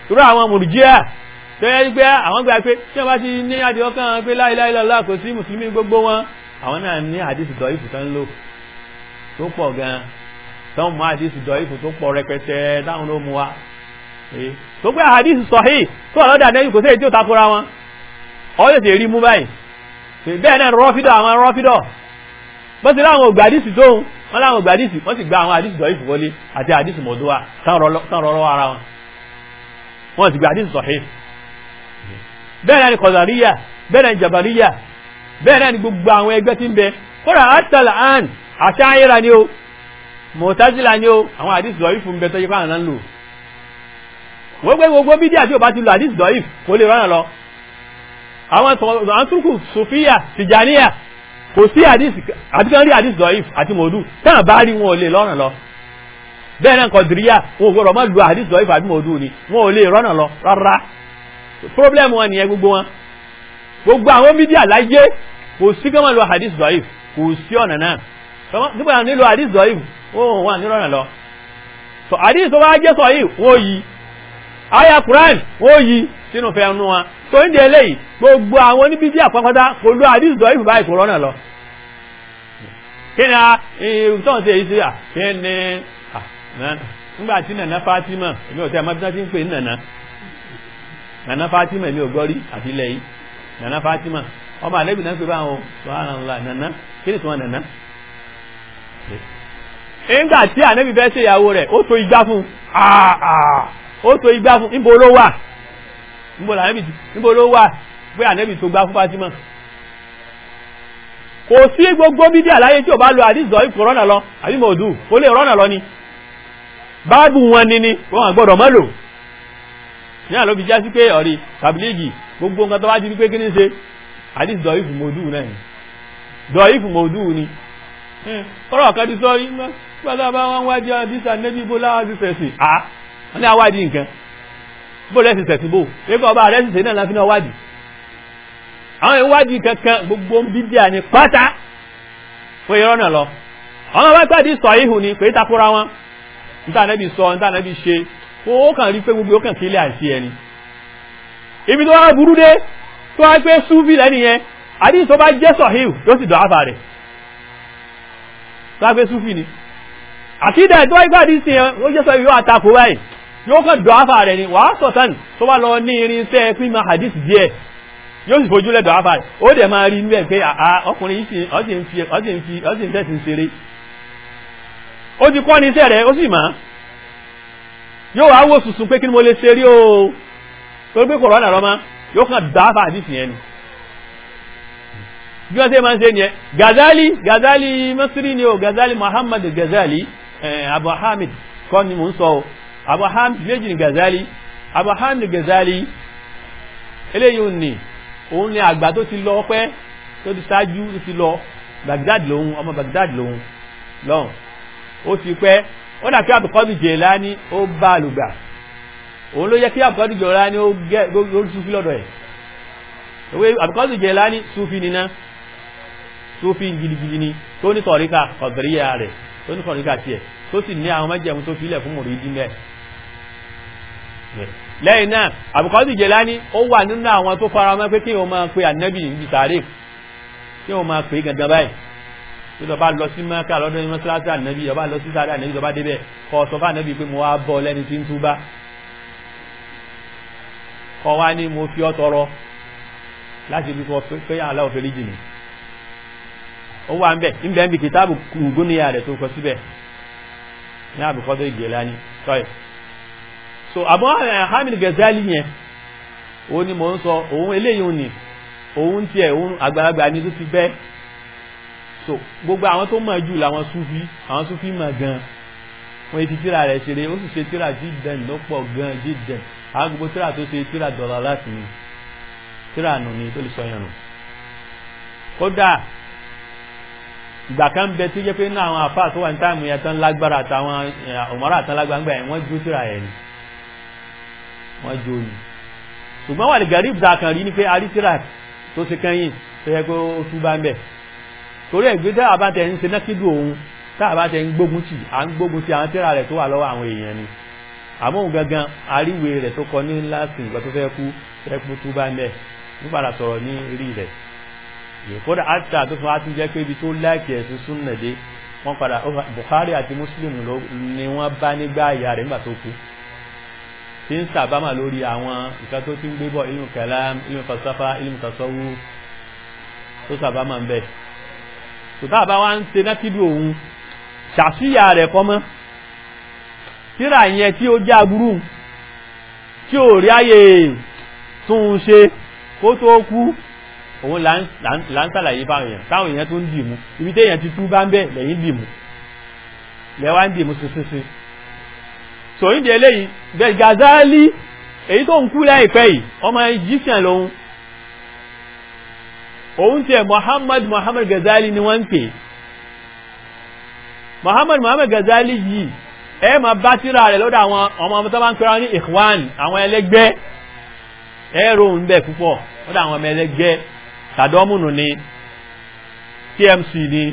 irú àwọn mùrùjíà tó yẹ pé àwọn gbà pé tí wọ́n bá ti ní àdìọ́ kan pé la ilaha illallah kò sí mùsùlùmí gbogbo wọn àwọn náà ní àdìsí dọ̀ ìfù tán lò tó pọ̀ gan tán mú àdìsí dọ̀ ìfù tó pọ̀ rẹpẹtẹ táwọn ló mú wa tó pé àdìsí sọ̀hí tó wà lọ́dà nẹ́yìn kò sí èyí tí ó takora wọn ọ yóò sì rí mú báyìí bẹ́ẹ̀ náà rọ́fídọ̀ àwọn rọ́fídọ̀ bó ti láwọn ògbà àdìsí tóun wọ́n láwọn ògbà àdìsí wọ́n sì gba àwọn àdìsí dọ̀ ìfù wọlé àti àdìsí mọ̀dúwà tán rọrọ ara wọn wọ́n sì gba àdìsí sọ̀hí bẹ́ẹ̀ náà ni kọ̀dàríyà bẹ́ẹ̀ náà ni jàbàríyà bẹ́ẹ̀ náà ni gbogbo àwọn ẹgbẹ́ tí ń bẹ kódà àtàlà àn àṣáyíra ni ó mọ̀tázílà ni ó àwọn àdìsí dọ̀ ìfù ń bẹ tó yẹ fáwọn náà ń lò gbogbo gbogbo bídíà tí o bá ti lo àdìsí dọ̀ ìfù kò lè rọ́nà lọ àwọn àtúnkù sofia tìjàníyà kò sí àdìsí àti kan rí àdìsí dọ̀ìf àti mòdù táwọn bá rí wọn ò lè lọ́nà lọ bẹ́ẹ̀ náà kọ̀dìríyà wọn ò gbọ́dọ̀ má lu àdìsí dọ̀ìf àti mòdù ni wọn ò lè rọ́nà lọ rárá problem wọn nìyẹn gbogbo wọn gbogbo àwọn mídíà láyé kò sí kí wọ́n lo àdìsí dọ̀ìf kò sí ọ̀nà náà nígbà wọn nílò àdìsí dọ̀ìf wọn ò wà ní rọ́nà lọ so àdìsí tó bá jẹ́ sọ̀yìn wọn ò yí aya Quran wọn ò yí sínú fẹ́ nu wọn tó ń di eléyìí gbogbo àwọn oníbíbí àpapọ̀tá kò lo àdìs dọ̀ ìfúbá ìkòrónà lọ kí ni a ìtọ́n sí èyí sí à kí ni nígbà tí nàná Fatima èmi ò tẹ́ ẹ̀ máa tí ń pè ní nàná nàná Fatima èmi ò gbọ́ rí àti ilẹ̀ yìí nàná Fatima ọmọ àlẹ́bí náà pè báwọn subhanallah nàná kí ni tí wọ́n nàná nígbà tí ànẹ́bí fẹ́ ṣe ìyàwó rẹ̀ ó tó igbá fún ó tó igbá fún níbo ló wà níbo lànẹ́bì níbo ló wà pé ànẹ́bì tó gbá fún Fatima kò sí gbogbo bídí àláyé tí ò bá lo àdìsọ ipò rọ́nà lọ àbí mọ̀ọ́dù kò lè rọ́nà lọ ni báàbù wọn ni ni wọn gbọ́dọ̀ mọ́ lò ní àlọ́ fi já sí pé ọ̀rí tàbílíìgì gbogbo nǹkan tó bá ti rí pé kí ní ṣe àdìsọ ipò mọ̀ọ́dù náà ni dọ̀ ipò mọ̀ọ́dù ni ọ̀rọ̀ kan ti sọ nígbà bá wọn wájú àdìsọ ànẹ́bí bó láwọn ti fẹ̀sìn à wọn ní àwádìí nǹkan bó lẹ́sì tẹ̀sí bò pépà ọba rẹ̀ ṣiṣẹ́ náà láfi náà wádìí àwọn ìwádìí kankan gbogbo ń bídíà ní pátá fún irọ́ náà lọ àwọn ọba pàdé sọ ihò ní pé takora wọn níta nẹ́bí sọ níta nẹ́bí ṣe ó kàn rí pé gbogbo ó kàn kílẹ̀ àìsí ẹni ibi tó wá burú dé tó wá pé súfì lẹ́nu yẹn àdìs tó bá jẹ́ sọ ihò yóò sì dọ̀ áfà rẹ̀ tó wá pé súfì ni àkídà tó wá gbàdí sí yẹn ó jẹ́ sọ ihò àtakò báyìí yóò kàn dọ̀ áfà rẹ̀ ni wàá sọ̀tàn tó bá lọ ní irinṣẹ́ pín ma hadith díẹ̀ yóò sì fojú lẹ́dọ̀ áfà rẹ̀ ó dẹ̀ máa rí níbẹ̀ pé àá ọkùnrin yìí ọ̀sì ń fi ọ̀sì ń fi ọ̀sì ń tẹ̀sí ń ṣeré ó ti kọ́ ní iṣẹ́ rẹ̀ ó sì máa yóò wá wò sùsùn pé kí ni mo lè ṣe rí o torí pé kòrónà lọ́mọ yóò kàn dọ̀ áfà hadith yẹn ni bí wọ́n ṣe máa ń ṣe nìyẹn Gazali Gazali Masri ni o Gazali Muhammad Gazali Abu Hamid kọ́ ni mò ń sọ o abu hamid méjì ní gazali abu hamid gazali eléyìí ní òun ni àgbà tó ti lọ pẹ́ tó ti ṣáájú tó ti lọ baghdad lòun ọmọ baghdad lòun lọ́hùn ó ti pẹ́ ó dà kí abdulkadir jelani ó bá a lùgbà òun ló yẹ kí abdulkadir jelani ó gẹ́ lórí sufi lọ́dọ̀ ẹ̀ òwe abdulkadir jelani sufi nínà sufi gidigidi ni tó ní tọ̀ríkà ọ̀dọ̀ríyà rẹ̀ tó ní tọ̀ríkà tiẹ̀ tó sì ní àwọn májẹ̀mú tó filẹ̀ fún mùrídí mẹ́ lẹ́yìn náà àbùkọ́sì Jẹ̀lání ó wà nínú àwọn tó fara mọ́ pé kí wọ́n máa pe ànábì níbi sàárè kí wọ́n máa pè é gangan báyìí tí lọ́ba lọ sí mẹ́kà lọ́dún ní mọ́sálásí ànábì lọ́ba lọ sí sàárè ànábì lọ́ba débẹ̀ kọ́ sọ fún ànábì pé mo wá bọ́ lẹ́ni tí ń túbá kọ́ wá ní mo fi ọ́ tọrọ láti fi kọ́ pé aláwọ̀ fẹ́rí jì ní ó wà ń bẹ̀ ń bẹ̀ ń bi kìtàbù kùngúnìyà rẹ̀ tó kọ síbẹ̀ ní àbùkọ́dọ̀ Jẹ̀lání sorry so Abu Hamid Ghazali yẹn òun ni mò ń sọ òun eléyìí òní òun tiẹ̀ òun àgbàlagbà ni tó ti bẹ́ so gbogbo àwọn tó mọ̀ jù làwọn Sufi àwọn Sufi mọ̀ gan wọ́n ti tíra rẹ̀ ṣeré ó sì ṣe tíra jíden ló pọ̀ gan jíden àwọn gbogbo tíra tó ṣe tíra dọ̀là láti ní tíra nù ní tó lè sọ yẹn nù kódà ìgbà kan bẹ tó jẹ́ pé ní àwọn àfáà tó wà ní táìmù yẹn tán lágbára àtàwọn ọmọrà àtàn lágbára ńgbà yẹn wọ́n jó tíra yẹn ni wọ́n jó ni ṣùgbọ́n wà ní garib zakan rí ni pé arítíra tó ṣe kẹ́yìn tó yẹ kó tú bá ń bẹ̀ torí ẹ̀gbẹ́ tá a bá tẹ̀ ń ṣe nákídù òun tá a bá tẹ̀ ń gbógun tì à ń gbógun tì àwọn tíra rẹ̀ tó wà lọ́wọ́ àwọn èèyàn ni àmọ́ òun gangan àríwé rẹ̀ tó kọ ní láti ìgbà tó fẹ́ kú fẹ́ kú tú bá mẹ́ nípadà sọ̀rọ̀ ní rí rẹ̀ kódà àtà tó fún wa tún jẹ́ pé ibi tó láìkì ẹ̀sìn súnnà dé wọ́n padà Bukhari àti Muslim ni wọ́n bá nígbà ìyá rẹ̀ nígbà tó kú tí ń sàbámà lórí àwọn nǹkan tó ti ń gbé bọ̀ ilmu kalam ilmu falsafa ilmu tasawuf tó sàbámà ń bẹ̀ tòtá àbá wa ń ṣe nákìdù òun ṣàṣìyà rẹ̀ kọ́ mọ́ tíra yẹn tí ó já burú tí ò rí ayé tún un ṣe kó tó kú òun là ń sàlàyé fáwọn èèyàn táwọn èèyàn tó ń dìmú ibi tí èèyàn ti tú bá ń bẹ̀ lẹ́yìn dìmú lẹ́wà ń dìmú sísísí so ìdí eléyìí bẹ́ẹ̀ Gazali èyí tó ń kú láìpẹ́ yìí ọmọ Egyptian lòun òun tiẹ̀ Muhammad Muhammad Gazali ni wọ́n ń pè Muhammad Muhammad Gazali yìí ẹ ma bá tíra rẹ̀ lọ́dọ̀ àwọn ọmọ ọmọ tó bá ń pẹ́ra ní Ikhwan àwọn ẹlẹ́gbẹ́ ẹ̀rọ ń bẹ̀ púpọ̀ lọ́dọ̀ àwọn ọmọ ẹlẹ́gbẹ́ tàdọ́mùnù ni TMC ni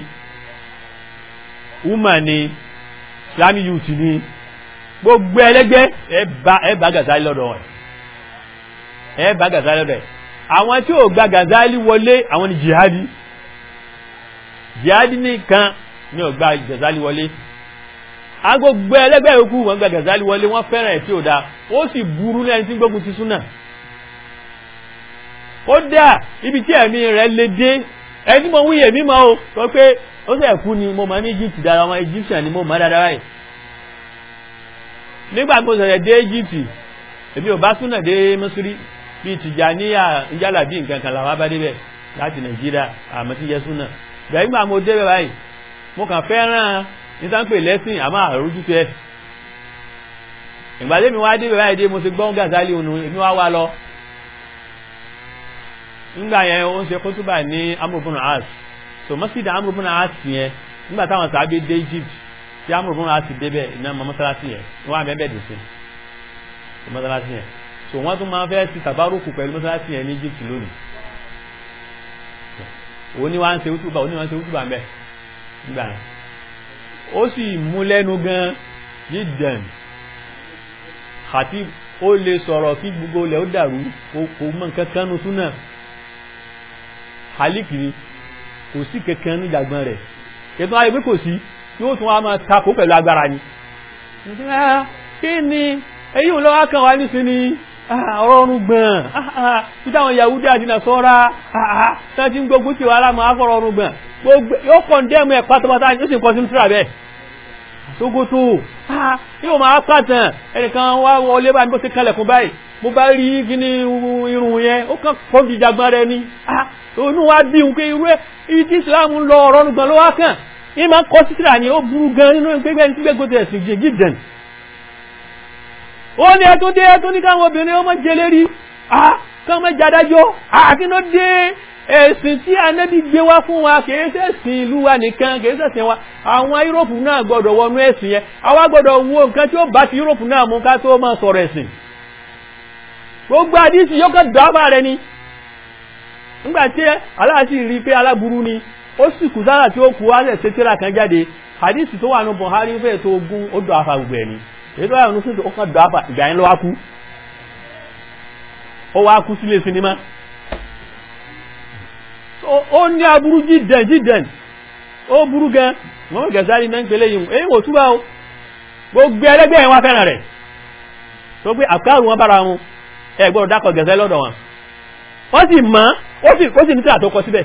UMA ni Islamic Youth ni gbogbo ẹlẹ́gbẹ́ ẹ bá Gazali lọ́dọ̀ ẹ̀ ẹ bá Gazali lọ́dọ̀ ẹ̀ àwọn tí ò gba Gazali wọlé àwọn ni jihadi jihadi nìkan ni ò gba Gazali wọlé agbogbo ẹlẹ́gbẹ́ yòókù wọ́n gba Gazali wọlé wọ́n fẹ́ràn ẹ̀ tí ò da ó sì burú ní ẹni tí gbógun ti súnà ó dà ibi tí ẹ̀mí rẹ̀ lè dé ẹni mo wúyè mímọ́ o sọ pé ó sì ẹ̀kú ni mo mọ̀ ní Egypt dára ọmọ Egyptian ni mo mọ̀ dáadáa báyìí nígbà mo sọ̀rọ̀ dé Egypt èmi ò bá súnà dé Misiri bíi Tìjàníyà ìjálà bíi nǹkan kan làwọn bá débẹ̀ láti Nàìjíríà àmọ́ tí yẹ súnà bẹ́ẹ̀ nígbà mo débẹ̀ báyìí mo kàn fẹ́ràn nítàǹpè lẹ́sìn àmọ́ àrójútó ẹ̀ ìgbàdé mi wá débẹ̀ báyìí dé mo ti gbọ́n Gazali ònù èmi wá wá lọ nígbà yẹn ó ń ṣe kótóbà ní amúrúbùnà as so mọ́sídà amúrúbùnà as yẹn nígbà táwọn sàábé dé Egypt tí amúrúbùnà as débẹ̀ iná mọ́ mọ́sálásí yẹn wọ́n á bẹ́ẹ̀ dùn sí mọ́sálásí yẹn so wọ́n tún máa fẹ́ ti tàbárùkù pẹ̀lú mọ́sálásí yẹn ní Egypt lónìí òní wá ń ṣe útùbà òní wá ń ṣe útùbà mẹ́ nígbà yẹn ó sì mú lẹ́nu gan jíjẹn khatib ó lè sọ̀rọ̀ kí gbogbo ilẹ̀ ó dàrú kò mọ̀ nǹkan kan nu súnà halik ni kò sí kankan ní ìjàgbọ́n rẹ̀ ètò ayé pé kò sí tí ó tún wá máa takò pẹ̀lú agbára ni kí ni èyí ò lọ́wọ́ kan wá nísìn ni ọ̀rọ̀ ọ̀run gbọ̀n títí àwọn Yahudi àti Nasara tí wọ́n ti ń gbógun tí wàhálà máa fọ̀rọ̀ ọ̀run gbọ̀n gbogbo yóò kọ̀ndẹ́mù ẹ̀ pátápátá ó sì kọ́ sínú tíra bẹ́ẹ̀ tógótó yóò máa pàtàn ẹnìkan wá wọlé bá ní bó ti kalẹ̀kùn báyìí mo bá rí kíní irun yẹn ó kàn kọ́ fi jagbọ́n rẹ ni inú wa bí òun pé irú ẹ ibi tí Islam ń lọ ọ̀rọ̀ ọ̀run gbọ̀n ló wá kàn yín máa kọ́ sí tíra ni ó burú gan nínú gbẹgbẹ́ ní gbẹgbẹ́ tó ẹ̀sìn jẹ gídẹ̀n ó ní ẹ tó dé ẹ tó ní káwọn obìnrin ọmọ jẹ lérí káwọn mẹ́jà dájọ́ àti ló dé ẹ̀sìn tí anábì gbé wá fún wa kìí ṣẹ̀sìn ìlú wa nìkan kìí ṣẹ̀sìn wa àwọn yúróòpù náà gbọ́dọ̀ wọnú ẹ̀sìn yẹn àwa gbọ́dọ̀ wo nǹkan tí ó bá ti yúróòpù náà mú ká tó máa sọ̀rọ̀ ẹ̀sìn gbogbo àdísì yóò kàn dábàá rẹ ni nígbà tí aláàtì rí pé aláburú ni ó sì kù sára tí ó kù wá lẹ̀ ṣètìlá kan jáde àdísì tó wà ní Buhari fẹ́ẹ̀ tó ogún ó dọ̀ afa gbogbo ẹ̀ ni èyí tó wà ní sèǹtò ó kàn dọ̀ afa ìgbà yẹn ló wá kú ó wá kú sílé sinimá ó ní aburú jídẹ̀n jídẹ̀n ó burú gan mọ́mọ́ Gazali náà ń pèlé yìí èyí wò túbá o gbogbo ẹlẹ́gbẹ́ yẹn wá fẹ́ràn rẹ̀ tó pé àkárù wọn bára wọn ẹ gbọ́dọ̀ dákọ̀ Gazali lọ́dọ̀ wọn wọ́n sì mọ́ ó sì ó sì ní tíra tó kọ síbẹ̀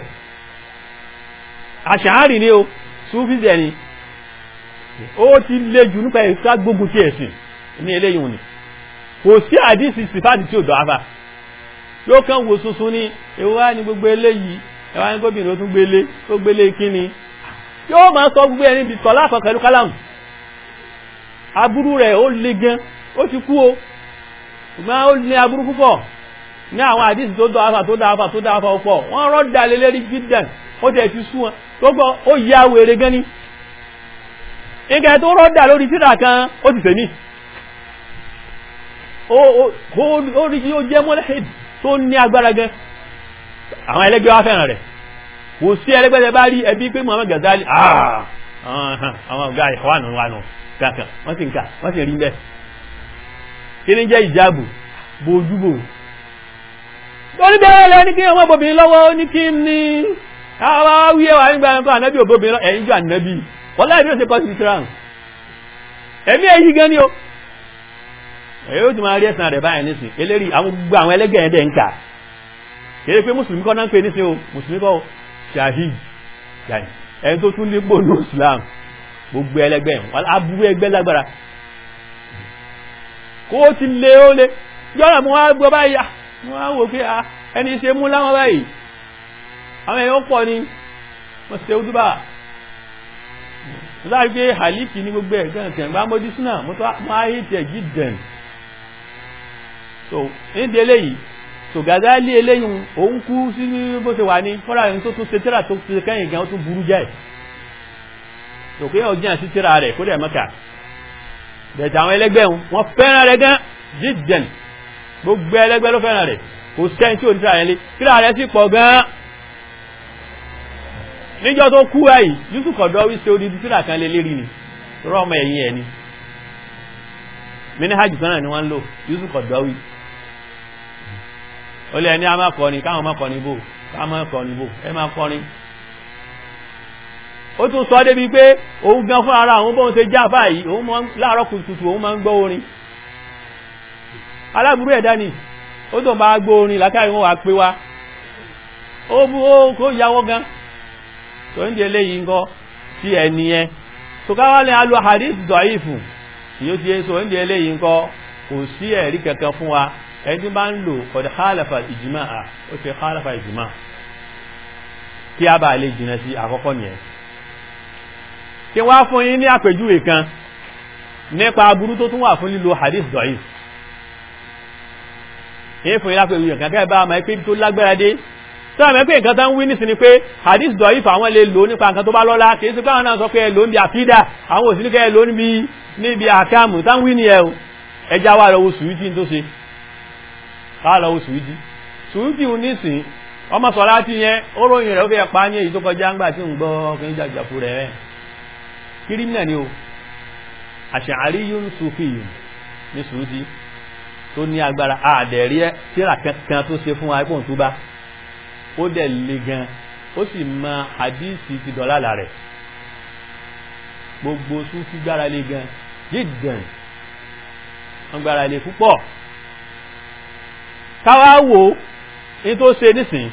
àṣàárì ni o súfìsẹ̀ ni ó ti lé jù nípa ìfẹ́ gbógun tí ẹ̀sìn ní eléyìí wọn ni kò sí àdísì sífàdì tí ò dọ̀ áfà yóò kàn wò sunsun ní ìwá ní gbogbo eléyìí ẹwà ní gómìnà ó tún gbélé tó gbélé kíni yóò máa sọ gbogbo ẹni bí tọ́lá àkọ́ pẹ̀lú kálàmù aburú rẹ̀ ó le gan ó ti kú o ṣùgbọ́n ó ní aburú púpọ̀ ní àwọn àdísì tó dọ̀ áfà tó dọ̀ áfà tó dọ̀ áfà púpọ̀ wọ́n rọ́dà lé lérí gidan ó tẹ̀ ti sú wọn tó gbọ́ ó ya wèrè gan ni ìgbà tó rọ́dà lórí tírà kan ó ti fèmí ó rí kí ó jẹ́ mọ́lẹ́hìdì tó ní agbára gan àwọn ẹlẹ́gbẹ́ wá fẹ́ràn rẹ̀ kò sí ẹlẹ́gbẹ́ tẹ bá rí ẹbí pé Muhammad Ghazali àwọn ọ̀gá ìwánù wánù kankan wọ́n sì ń kà wọ́n sì rí bẹ́ẹ̀ kí ní jẹ́ ìjáàbù bójúbò torí bẹ́ẹ̀ lọ ní kí ọmọ obìnrin lọ́wọ́ ní kí ní àwọn wíyẹ wà nígbà ẹ̀kọ́ ànábì òbóbìnrin lọ ẹ̀yìn jù ànábì wọ́n láì bí ó ṣe kọ́ sí ìtura ẹ̀mí èyí gan ni o èyí ó ti máa rí ẹ̀sán rẹ̀ báyìí nísìn eléri àwọn gbogbo àwọn ẹlẹ́gẹ̀ ẹ̀dẹ̀ ń kà kìí pé mùsùlùmí kọ́ náà ń pè nísìn o mùsùlùmí kọ́ shahid ẹni tó tún nípò ní islam gbogbo ẹlẹ́gbẹ́ wọn aburú ẹgbẹ́ lágbára kó o ti lé ó lé yọ́nà mo wá gbọ́ báyìí wọ́n á wò pé ẹni ṣe mú láwọn báyìí àwọn èèyàn pọ̀ ni wọ́n ṣe ojúbà láti pé haliki ní gbogbo ẹ̀ gan kẹ̀ bá mọ́dí súnà mo ayé tẹ̀ jí dẹ̀n so nídìí eléyìí so Gazali eléyìí òun kú sí bó ṣe wà ní fọ́nrà ẹni tó tún ṣe tíra tó ṣe kẹ́yìn gan ó tún burú jẹ́ so pé ọjà sí tíra rẹ̀ kó dẹ̀ mọ́kà bẹ̀tẹ̀ àwọn ẹlẹ́gbẹ́ wọn fẹ́ràn rẹ̀ gan jí dẹ̀n gbogbo ẹlẹ́gbẹ́ ló fẹ́ràn rẹ̀ kò sẹ́ni tí ò ní tíra rẹ̀ lé tíra rẹ̀ sì pọ̀ gan níjọ́ tó kú ẹ̀yìn yusuf kọ̀dọ̀ wí sí odidi tíra kan lé lérí ni rọ́ ọmọ ẹ̀yìn ẹ̀ ni mini hajj kan náà ni wọ́n ń lò yusuf kọ̀dọ̀ wí ó lé ẹni a máa kọrin káwọn máa kọrin bò káwọn máa kọrin bò ẹ máa kọrin ó tún sọ débi pé òun gan fún ara àwọn bóun ṣe já báyìí òun máa láàárọ̀ kùtùkùtù òun máa ń gbọ́ orin aláburú ẹ̀dá ni ó tó bá gbọ́ orin làkàrí wọn wà pé wá ó bú ó kó yàwó gan tó ń di eléyìí ńkọ́ sí ẹni yẹn tó káwá ní alu hadith dọ̀ìfù yóò ti yẹ sọ ń di eléyìí ńkọ́ kò sí ẹ̀rí kankan fún wa ẹni tí bá ń lò kọ̀dọ̀ khalafa ìjìmá à ó ti khalafa ìjìmá kí a bá lè jìnà sí àkọ́kọ́ nìyẹn kí wá fún yín ní àpèjúwe kan nípa aburú tó tún wà fún lílo hadith dọ̀ìfù èyí fún yín lápèjúwe kan kẹ́ bá a máa pé tó lágbára dé sọ́rọ̀ mẹ́pẹ́ nǹkan tán wí nísìn ni pé hadith dọ̀ífà àwọn lè lò nípa nǹkan tó bá lọ́lá kìí sí káwọn náà sọ pé ẹlò níbi àkídà àwọn òsì ní kẹ́ ẹlò níbi àkámù tán wí ní ẹ̀ o ẹjá wà lọ́wọ́ sùúrùtì tó ṣe wà lọ́wọ́ sùúrùtì sùúrùtì ń nísìn ọmọ sọ láti yẹn ó ròyìn rẹ̀ ó fẹ́ pa ní èyí tó kọjá ńgbà tí ń gbọ́ kí ń jàjàfù rẹ̀ rẹ̀ kírímìnà ni o àṣàárí yóò ń sùfì yìí ní sùúrùtì tó ní agbára àdẹ̀rí tíra kankan tó ṣe fún wa ipò tó bá ó dẹ̀ le gan ó sì mọ àdíìsì ti dọ̀lálà rẹ̀ gbogbo súnfí gbára lé gan jíjàn wọ́n gbára lé púpọ̀ káwá wo ní tó ṣe nísìn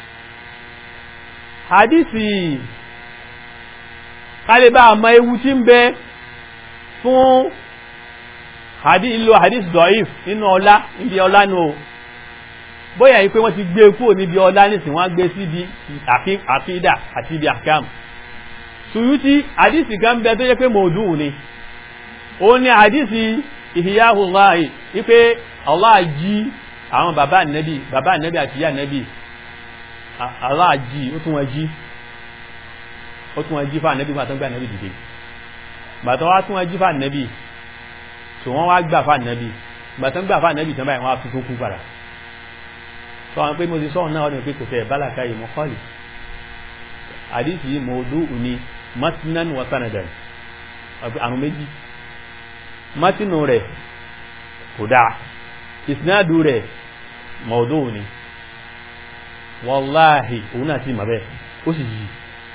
àdíìsì kálíbà àmọ́ ewu tí ń bẹ fún ìlò àdíìsì dọ̀ìf nínú ọlá níbi ọlá nù o bóyá yìí pé wọ́n ti gbé kúrò níbi ọlá nísìn wọ́n gbé síbi àkídà àti ibi àkàm Suyuti àdìsì kan bẹ tó yẹ pé mọ̀ọ́dún ni ó ní àdìsì ìhìyáhù láàyè wípé Allah jí àwọn bàbá nẹ́bì bàbá nẹ́bì àti ìyá nẹ́bì Allah jí ó tún wọn jí ó tún wọn jí fà nẹ́bì gbàtán gbà nẹ́bì dìde gbàtán wá tún wọn jí fà nẹ́bì tó wọ́n wá gbà fà nẹ́bì gbàtán gbà fà nẹ́bì tán báyìí wọ́n á tuntun kú padà sọ wọn pé mo ti sọ́ọ̀ náà ọdún pé kò tẹ̀ bálàkà yìí mọ́ kọ́lì àdìsí mọ̀ọ́dún òní matinan wa sanadan àrùn méjì matinu rẹ̀ kò dáa ìsinádù rẹ̀ mọ̀ọ́dún òní wàláhì òun náà sì mọ̀ bẹ́ẹ̀ ó sì yí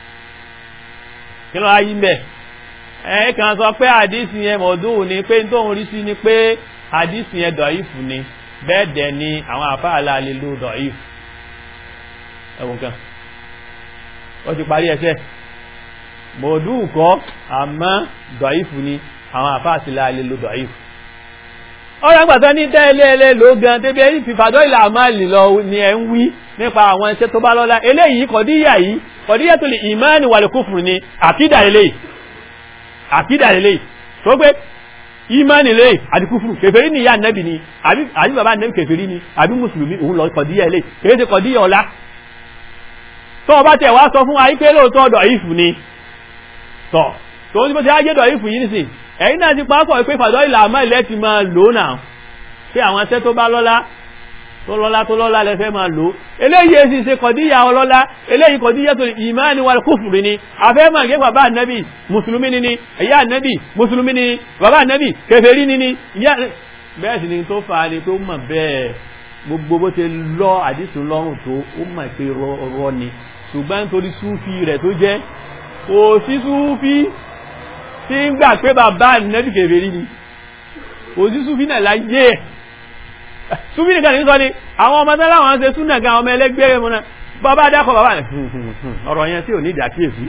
kí ló ayé mbẹ́ ẹ kàn sọ pé àdìsí yẹn mọ̀ọ́dún òní pé tó ń rí sí ni pé àdìsí yẹn dọ̀ífù ni bẹ́ẹ̀ dẹ̀ ni àwọn àfáàlà lè lo dọ̀íf ẹwùn kan ó ti parí ẹsẹ̀ mọ̀ọ̀dún kọ́ àmọ́ dọ̀íf ni àwọn àfáàsìlà lè lo dọ̀íf ọ̀rọ̀ àgbàtọ́ ní tẹ́ẹ̀lẹ́ ló gan tẹ́bí ẹni fìfàdọ́ ìlà àmàlì lọ ni ẹ ń wí nípa àwọn iṣẹ́ tó bá lọ́lá eléyìí kọ̀díyà yìí kọ̀díyà tó lè ìmáàni wà lè kúfùrù ni àkídà eléyìí àkídà eléyìí tó pé ìmánì lè àti kúfùrù kèfèrí ni ìyá nẹ́bì ni àbí bàbá nẹ́bì kèfèrí ni àbí mùsùlùmí òun lọ kọ̀díyà ilé kèé ti kọ̀díyà ọlá tó ọba tẹ̀ wá sọ fún wa ipé lóòótọ́ ọ̀dọ̀ ìfù ni tọ̀ tó ń bó ti ájé dọ̀ ìfù yìí nìsín ẹ̀yin náà ti pápọ̀ pé fàdọ́ ìlà àmọ́ ilẹ̀ ti máa lò náà pé àwọn ẹsẹ́ tó bá lọ́lá tó lọ́lá tó lọ́lá lẹ́fẹ́ máa lò eléyìí èsì ṣe kọ̀díyà ọlọ́lá eléyìí kọ̀díyà tó ìmáàni wal kúfùrù ni afẹ́ máa gé bàbá ànábì mùsùlùmí ni ni ẹ̀yà ànábì mùsùlùmí ni bàbá ànábì kèfèrí ni ni bẹ́ẹ̀ sì ni tó fà á ni pé ó mọ̀ bẹ́ẹ̀ gbogbo bó ṣe lọ àdìsí lọ́rùn tó ó mọ̀ pé rọ ni ṣùgbọ́n nítorí súfì rẹ̀ tó jẹ́ kò sí súfì tí ń gbà pé bàbá nẹ́bì kèfèrí ni kò sí súfì náà láyé ẹ̀ súfì nìkan ní sọ ni àwọn ọmọ tẹ́lá wọn ṣe súnà gan ọmọ ẹlẹ́gbẹ́ mu náà bàbá dákọ̀ bàbá rẹ̀ ọ̀rọ̀ yẹn tí ò ní ìdàkíyèsí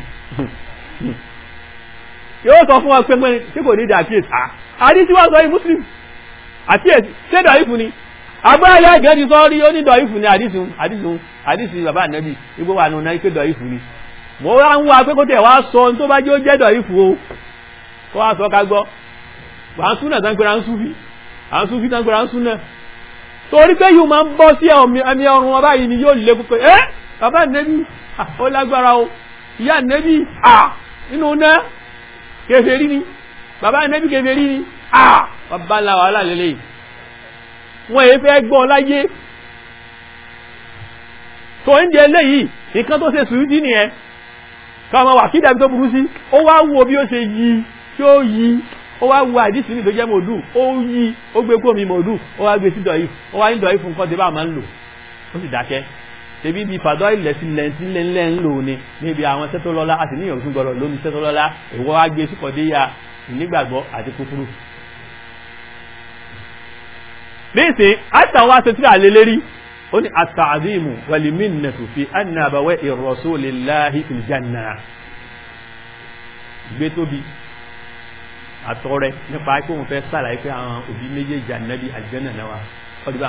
yóò sọ fún wa pé pé tí kò ní ìdàkíyèsí àdìsí wa sọ yìí muslim àkíyèsí ṣé dọ̀ífù ni agbáyé ẹ̀gẹ́ ti sọ rí ó ní dọ̀ífù ni àdìsí àdìsí àdìsí bàbá ànábì igbó wà nù náà pé dọ̀ífù ni mo wá ń wá pé kó tẹ̀ wá sọ ohun tó bá jẹ́ ó jẹ́ dọ̀ífù o kó wá sọ ká gbọ́ wà ń súnà tán pé à ń súfì à ń súfì tán pé à ń súnà torí pé yóò máa ń bọ́ sí ẹ̀mí ọrùn wọn báyìí ni yóò lé pé ẹ́ bàbá ànábì ó lágbára o ìyá ànábì à nínú náà kèfèrí ni bàbá ànábì kèfèrí ni à bàbá ńlá wàhálà lélẹ́yìí wọ́n èé fẹ́ gbọ́ láyé tó ń jẹ léyìí nǹkan tó ṣe sùúrùdí nìyẹn káwọn wà kí dàbí tó burú sí ó wá wo bí ó ṣe yí tí ó yí ó wá wo àdísì ní ìdójẹ́ mòdù ó yí ó gbé kó mi mòdù ó wá gbé sí dọ̀yì ó wá ní dọ̀yì fún nǹkan tí bá máa ń lò ó sì dákẹ́ tẹbí bí fàdọ́ ilẹ̀ sí lẹ́ntí lẹ́ńlẹ́ ń lò ní níbi àwọn sẹ́tọ́ lọ́lá àti níyàn tún gbọ́dọ̀ lómi sẹ́tọ́ lọ́lá ìwọ́ wá gbé sí kọ̀déyà ìnígbàgbọ́ àti kúkúrú nísìn àtàwọn aṣètìlẹ̀ àlélẹ́rí ó ní àtàzímù wàlìmínàtù fi annabawẹ́ ìrọ̀sólèláhì ìjànà gbé tóbi àtọrẹ nípa pé òun fẹ́ sàlàyé pé àwọn òbí méjèèjì ànábì àjẹ́nà náà ọdíbà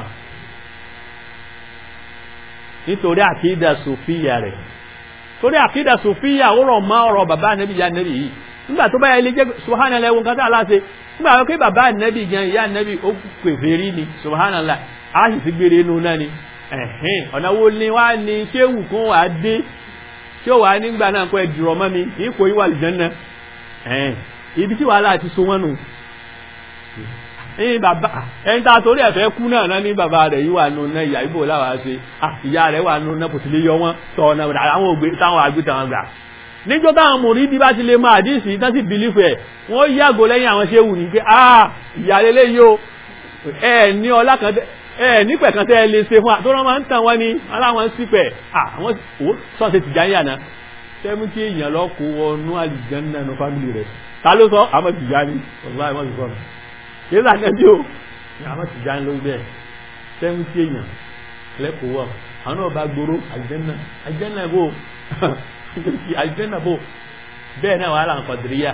nítorí àkídà sòfíyà rẹ̀ torí àkídà sòfíyà ó rọ̀ mọ́ ọ̀rọ̀ bàbá ànábì ìyá ànábì yìí nígbà tó báyẹ̀ ilé jẹ́ subhanallah ẹwọ́n kan tí aláṣẹ nígbà wọ́n pé bàbá ànábì gan ìyá ànábì ó pèfè rí ni subhanallah a sì ti gbére inú náà ni ẹ̀hìn ọ̀nà wo ni wá ní ṣéwù kún wà á dé tí ó wà á nígbà náà kọ́ ẹ̀dùrọ̀ mọ́ mi ní kò yíwà lè jẹ́nà ẹ̀hìn ibi tí wàhálà ti so wọ́n nù ẹ̀yìn bàbá ẹ̀yìn tá a torí ẹ̀fẹ́ kú náà náà ní bàbá rẹ̀ yíwà nù náà ìyá ibò láwàá ṣe ìyá rẹ̀ wà nù náà kò sì lè yọ wọ́n tọ̀ ọ̀nà àwọn ògbé táwọn àgbé táwọn gbà níjọ́ táwọn mùrídí bá ti lè máa àdísì tán sí bìlífù ẹ̀ wọ́n yàgò lẹ́yìn àwọn ṣéwù ní pé àà ìyàlélẹ́ yóò ẹ̀ ní ọlá kan ẹ̀ nípẹ̀ kan tẹ́ lè ṣe fún à tó rán máa ń tàn wọ́n ní aláwọn sípẹ̀ àwọn sọ́ọ̀sẹ̀ ti jáyà náà sẹ́mú tí èèyàn lọ kó wọnú àlìjánná nínú fámìlì rẹ̀ ta ló sọ àmọ́ ti já ní ọ̀gbá ẹ̀mọ́ ti sọ mi kí ló àná bí o àmọ́ ti já ní lórí bẹ́ẹ̀ sẹ́mú tí èèyàn lẹ́kọ̀ọ́ wọ̀ àwọn náà bá gbòòrò àlìjánná àlìjánná bò àjẹ́nàbò bẹ́ẹ̀ náà wàhálà kọ̀dìríyà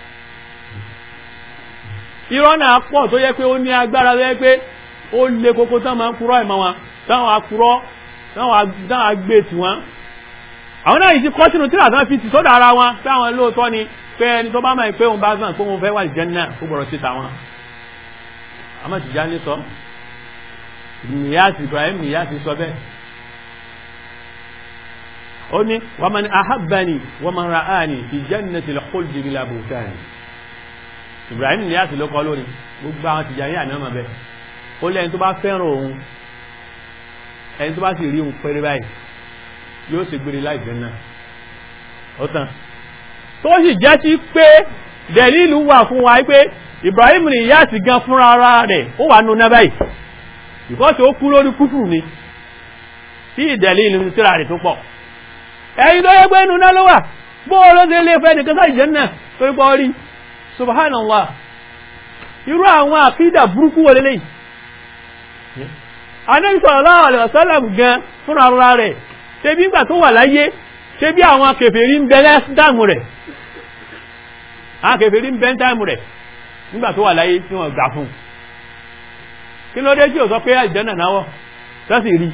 irọ́ náà pọ̀ tó yẹ pé ó ní agbára tó yẹ pé ó lè kókó tán máa ń kúrọ́ ìmọ̀ wọn táwọn akúrọ́ táwọn agbé tí wọn àwọn náà yìí ti kọ́ sínú tíra tán fi ti sọ́dọ̀ ara wọn pé àwọn lóòótọ́ ni pé ẹni tó bá máa pé òun bá sàn pé òun fẹ́ wà jẹ́nà ó gbọ́dọ̀ sí tàwọn àmọ́ tìjà ní sọ nìyàsí Ibrahim nìyàsí sọ bẹ́ẹ̀ ó ní wa man ahabbani wa man ra'ani fi jannati al-khuldi bila buhtani Ibrahim ní àti ló kọ́ lónìí gbogbo àwọn tìjà ní àná bẹ́ ó lẹ́yìn tó bá fẹ́ràn òun ẹni tó bá sì rí òun pẹ́rẹ́ báyìí yóò sì gbére láì jẹ́ náà ó tán tó sì jẹ́ sí pé dẹ̀lílù wà fún wa pé Ibrahim ní ìyá àti gan fúnra ara rẹ̀ ó wà nù náà báyìí ìkọ́sí ó kú lórí kúfù ni tí ìdẹ̀lílù tíra rẹ̀ tó pọ̀ ẹ̀yìn tó yẹ pé inú náà ló wà bóò ló dé lé fẹ́ nìkan sáà ìjẹ́nà tó ipọ̀ rí subhanallah irú àwọn àkídà burúkú wọlé lẹ́yìn Ànábì sallallahu alaihi wasallam gan fún ara rẹ̀ ṣe bí ìgbà tó wà láyé ṣe bí àwọn kèfèrí ń bẹ lẹ́sìdámù rẹ̀ àwọn kèfèrí ń bẹ táìmù rẹ̀ nígbà tó wà láyé tí wọ́n gbà fún kí ló dé tí ò sọ pé ìjẹ́nà náwọ́ sọ́sì rí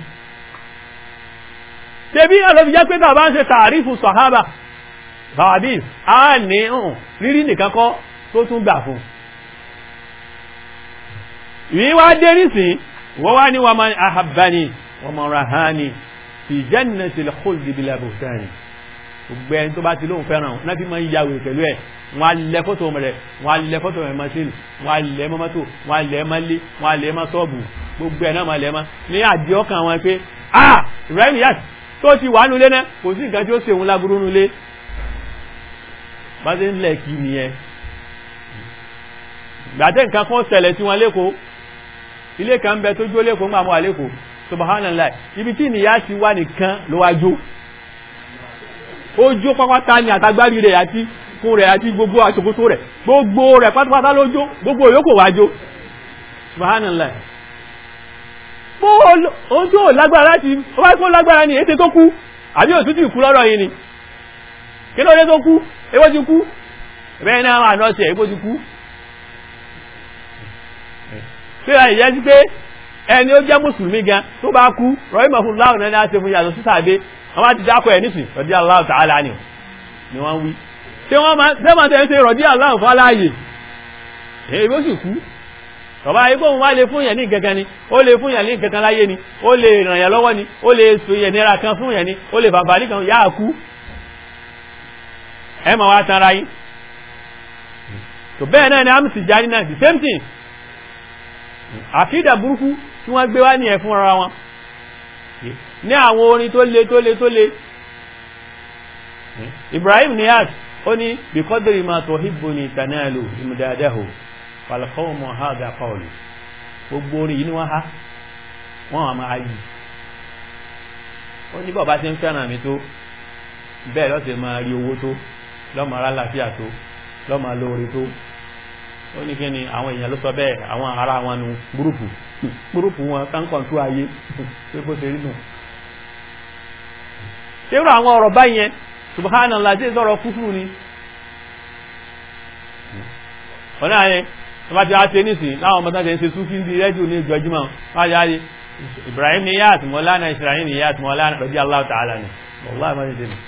tẹbí ọlọ́bí jẹ́ pé bàbá ń ṣe tààrífù sọ̀hábà bàbí a ní ọ̀hún rírí nìkan kọ́ tó tún gbà fún ìwí wá dé nísìn wọ́n wá ní wọ́n máa ahabbani wọ́n máa rahani fi jannatil khuldi bila buhtani gbogbo ẹni tó bá ti lóhun fẹ́ràn náà fi máa ń yàwó pẹ̀lú ẹ̀ wọ́n á lẹ fọ́tò rẹ̀ wọ́n á lẹ fọ́tò rẹ̀ mọ́sílì wọ́n á lẹ mọ́mọ́tò wọ́n á lẹ mọ́lé wọ́n á lẹ mọ́ sọ́ọ̀bù gbogbo ẹ̀ náà máa lẹ mọ́ ní àdìọ́kàn wọn pé ah Ibrahim yas tó ti wà nulé náà kò sí nǹkan tí ó ṣe òun láburú nulé bá ṣe ń lẹ̀ kí nìyẹn gbàtẹ́ nǹkan kan ṣẹlẹ̀ sí wọn lẹ́kọ̀ọ́ ilé kan bẹ tó jó lẹ́kọ̀ọ́ ń gbà mọ́ àlékòó subhanallah ibi tí ìnìyà ti wá nìkan ló wá jó ó jó pápátá ní àtagbárí rẹ̀ àti kún rẹ̀ àti gbogbo àṣòkòtò rẹ̀ gbogbo rẹ̀ pátápátá ló jó gbogbo yòókù wá jó subhanallah ohun tí ó lágbára láti ó wáyé kó lágbára ní ètè tó kú àbí òtútù ìkú lọ́rọ̀ yìí ni kí ló dé tó kú ewó ti kú bẹ́ẹ̀ náà wà náà ṣe ewó ti kú tí ó yẹ sí pé ẹni ó jẹ́ mùsùlùmí gan tó bá kú rọ́ìmọ̀ fún láwọn náà láti fún yàtọ̀ sí sàbẹ́ wọ́n bá ti dákọ̀ ẹ̀ nísìn rọ̀dí Allahu ta'ala ni ni wọ́n wí tí wọ́n máa tẹ́ ń ṣe rọ̀dí Allahu fọ́láyè èyí bó sì kú tọba ayé kóhun wá lè fún yẹn ní gẹ́gẹ́ ni ó lè fún yẹn ní gẹ́gẹ́ láyé ni ó lè ràn yẹn lọ́wọ́ ni ó lè so yẹn nira kan fún yẹn ni ó lè bàbá kan yá kú ẹ ma wá tanra yín tó bẹ́ẹ̀ náà ni amsi jáde náà the same thing àkídà burúkú tí wọ́n gbé wá ní ẹ̀ fún ara wọn ní àwọn orin tó le tó le tó le Ibrahim Niyas ó ní bíkọ́dìrì máa tó hibbuni tanalu imdadahu falkọ́ọ̀mọ̀ ha dà kọ́ọ̀lù gbogbo orin yìí ni wọ́n ha wọ́n àmà ayì ó ní bọ́ọ̀bá tí ń fẹ́ràn mi tó bẹ́ẹ̀ lọ́sẹ̀ máa rí owó tó lọ́mọ ara láfíà tó lọ́mọ lóore tó ó ní kí ni àwọn èèyàn ló sọ bẹ́ẹ̀ àwọn ará wọn nu gbúrùpù gbúrùpù wọn kánkàn tó ayé pé bó ṣe rí nù ṣérò àwọn ọ̀rọ̀ báyẹn subhanallah tí ìsọ̀rọ̀ kúfùrù ni ọ̀nà àyẹn tọba ti àti ẹnìsìn láwọn ọmọdé ṣe ń ṣe súnfí ń di rẹ́díò ní ìjọjúmọ́ wọ́n yá rí Ibrahim Niyas Mọ́lánà Ibrahim Niyas Mọ́lánà rọ̀dí Allah Ta'ala ni wọ́lá ìmọ̀ ṣe tẹ̀lé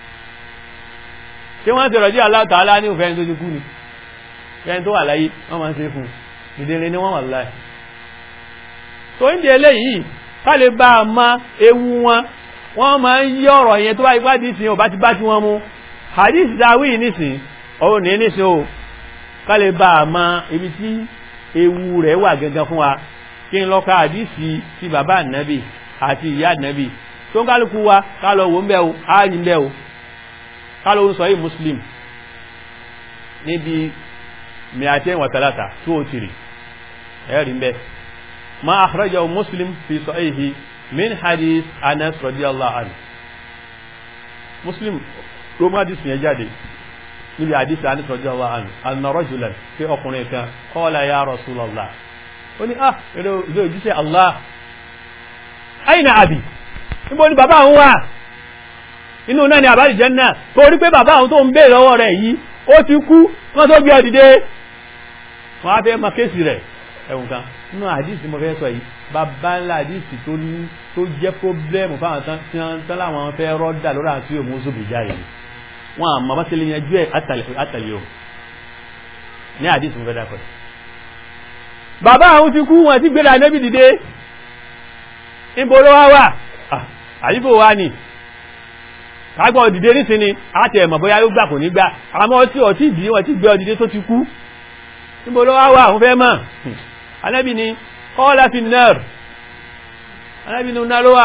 ṣé wọ́n ti rọ̀dí Allah Ta'ala ní òfẹ́ tó ti kú ni fẹ́ni tó wà láyé wọ́n máa ń ṣe fún ìdílé ni wọ́n wà láyé tó ń di eléyìí ká lè bá a mọ ewu wọn wọ́n máa ń yí ọ̀rọ̀ yẹn tó bá ipá dì sí ò bá ti bá ti wọn mu hadith dawi nísìn òun ní nísìn o ká lè bá a mọ ibi tí ewu rẹ̀ wà gangan fún wa kí n lọ ka àdísì ti bàbá ànábì àti ìyá ànábì tó ń kálukú wa ká lọ wò ń bẹ́ o á rí ń bẹ́ o ká lọ ń sọ yìí muslim níbi miaten wa talata tó o tìrì ẹ̀rí ń bẹ́ ma akhrajahu muslim fi sahihi min hadith anas radiyallahu anhu muslim ló má dìsì yẹn jáde níbi àdísì anas radiyallahu anhu anna rajulan pé ọkùnrin kan qala ya rasulallah ó ní ah ilé òjíṣẹ́ Allah aina abi níbo ni bàbá àwọn wà inú náà ni àbájì jẹ́nà torí pé bàbá àwọn tó ń bèèrè lọ́wọ́ rẹ̀ yìí ó ti kú wọ́n tó gbé ọdìdé wọ́n á fẹ́ ma kéèsì rẹ̀ ẹ̀wùn kan nínú àdísì mo fẹ́ sọ yìí bàbá ńlá àdísì tó ní tó jẹ́ pọ́blẹ́mù fáwọn tán tí wọ́n tán láwọn fẹ́ rọ́dà lórí àti òmù zòbì jáde wọn àmọ́ bá tẹ́lẹ̀ yanjú ẹ̀ àtàlẹ́ o ní àdísì mo fẹ́ dákọ̀ bàbá àwọn ti kú wọn ti gbé ànábì dìde níbo ló wá wà àyíkò wá ní kágbọ́ dìde nísìnyí àti ẹ̀mọ̀ bóyá yóò gbà kò ní gbà àmọ́ tí ọtí ìdí wọn ti gbé ọ dìde tó ti kú níbo ló wá wà àwọn fẹ́ mọ̀ ànábì ni kọ́lá fi nẹ́r ànábì ni iná ló wà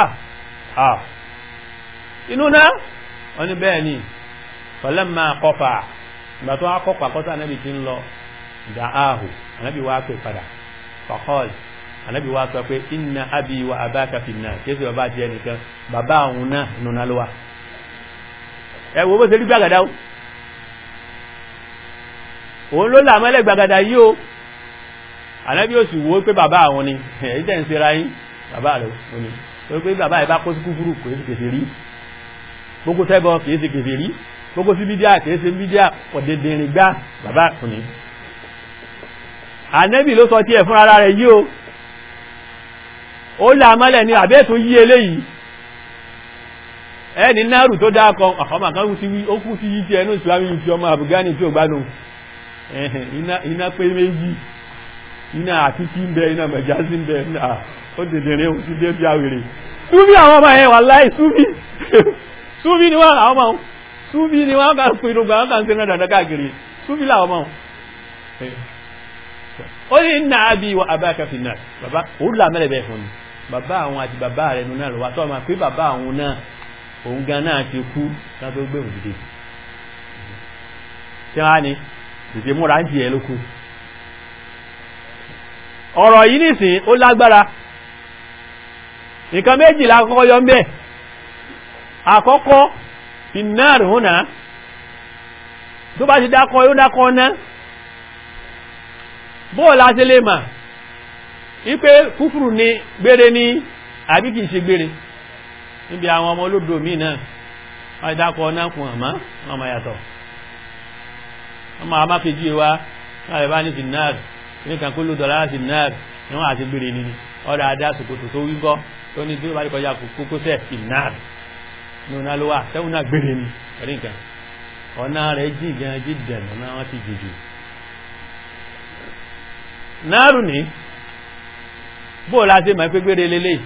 inú náà wọ́n ní bẹ́ẹ̀ ni falamma kọfà ìgbà tó wá kọ́pà kọ́tà ànábì ti ń lọ da'ahu ànábì wá pè padà faqal ànábì wá sọ pé inna abi wa abaka fi nnar kéèsì bàbá àti ẹnìkan bàbá àwọn náà nùnà ló wà ẹ wo bó ṣe rí gbàgàdá o òun ló làmọ́lẹ̀ gbàgàdá yìí o ànábì ó sì wo pé bàbá àwọn ni èyí tẹ̀ ń ṣera yín bàbá rẹ̀ ò ní pé pé bàbá yìí bá kó sí kúfúrú kò sí kèsì rí gbogbo sẹ́bọ̀ kìí ṣe kèsì rí gbogbo sí bídíà kìí ṣe bídíà ọ̀dẹ̀dẹ̀rìn gbá bàbá kò ní ànẹ́bì ló sọ tí ẹ̀ fún ara rẹ̀ yí o ó làmọ́lẹ̀ ní àbẹ́ tó yí eléyìí ẹni náàrù tó dákan àkọ́mà kan sí wí ó kú sí yí tí ẹnu ìsìlámi ti ọmọ àbúgání tí ó gbádùn iná pé méjì iná àtútí ń bẹ iná mẹ̀jásí ń bẹ ó dèdèrè ó ti dé bí àwèrè súbí àwọn ọmọ ẹ̀ wà láì súbí súbí ni wọ́n àwọn ọmọ súbí ni wọ́n kà pinnu gbà wọ́n kà ń ṣe náà dandan káàkiri súbí làwọn ọmọ ó ní nà ábí wa abáka fi náà bàbá òun là mẹ́rẹ̀ bẹ́ẹ̀ fún mi bàbá àwọn àti bàbá rẹ̀ nù náà lọ́wọ́ tó ọmọ pé bàbá àwọn náà òun gan náà ti kú ká tó gbé òdìdí tí wọ́n á ní dìde múra ń jìyẹ ló kú ọ̀rọ̀ yìí nìsín ó lágbára nǹkan méjìlá àkọ́kọ́ yọ ń bẹ́ẹ̀ àkọ́kọ́ finnar húnà tó bá ti dákọ́ yóò dákọ́ ná bóòlá sí lè mà wípé kúfùrù ní gbére ní àbí kìí ṣe gbére níbi àwọn ọmọ olódò míì náà wọ́n ti dákọ́ ná kùn àmá wọ́n máa yàtọ̀ wọ́n máa má kejì wa láti bá ní finnar níkan kó ló dọ̀lá finnar ni wọ́n àti gbére ní ọ̀dà adá sòkòtò tó wíńkọ́ tó ní tí ó bá rí kọjá kókósẹ̀ finnar ní ọ̀nà ló wà tẹ́wọ́n náà gbére ni ẹ̀rí nǹkan ọ̀nà rẹ̀ jí gan jí dẹ̀nà náà wọ́n ti jìjì náàrù ní bó láti mọ̀ pé gbére lélẹ̀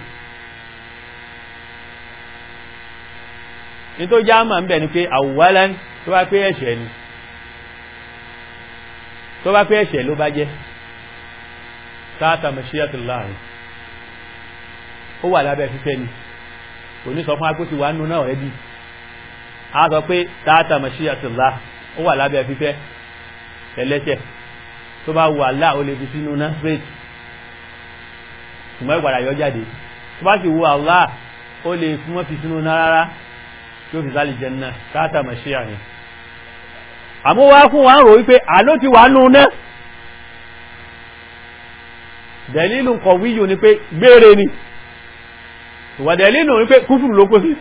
ní tó já mà ń bẹ̀ ni pé àwòwálẹ́ tó bá pé ẹ̀ṣẹ̀ ni tó bá pé ẹ̀ṣẹ̀ ló bá jẹ́ sáàtà mashiatullah ó wà lábẹ́ fífẹ́ ni kò ní sọ fún agbóti wà nù náà ẹbí a sọ pé tààtà mashiatullah ó wà lábẹ́ fífẹ́ ẹlẹ́ṣẹ̀ tó bá wù Allah ó lè fi sínú náà straight ṣùgbọ́n ìgbàdà yọ jáde tó bá sì wù Allah ó lè fún wọn fi sínú náà rárá tí ó fi sálì janna tààtà mashia ni àmú wá fún wa ń rò wípé àló ti wà nù náà dẹ̀lílù kọ̀wíyù ni pé gbére ni ìwàdẹ̀ nínú wípé kúfùrù ló kó sí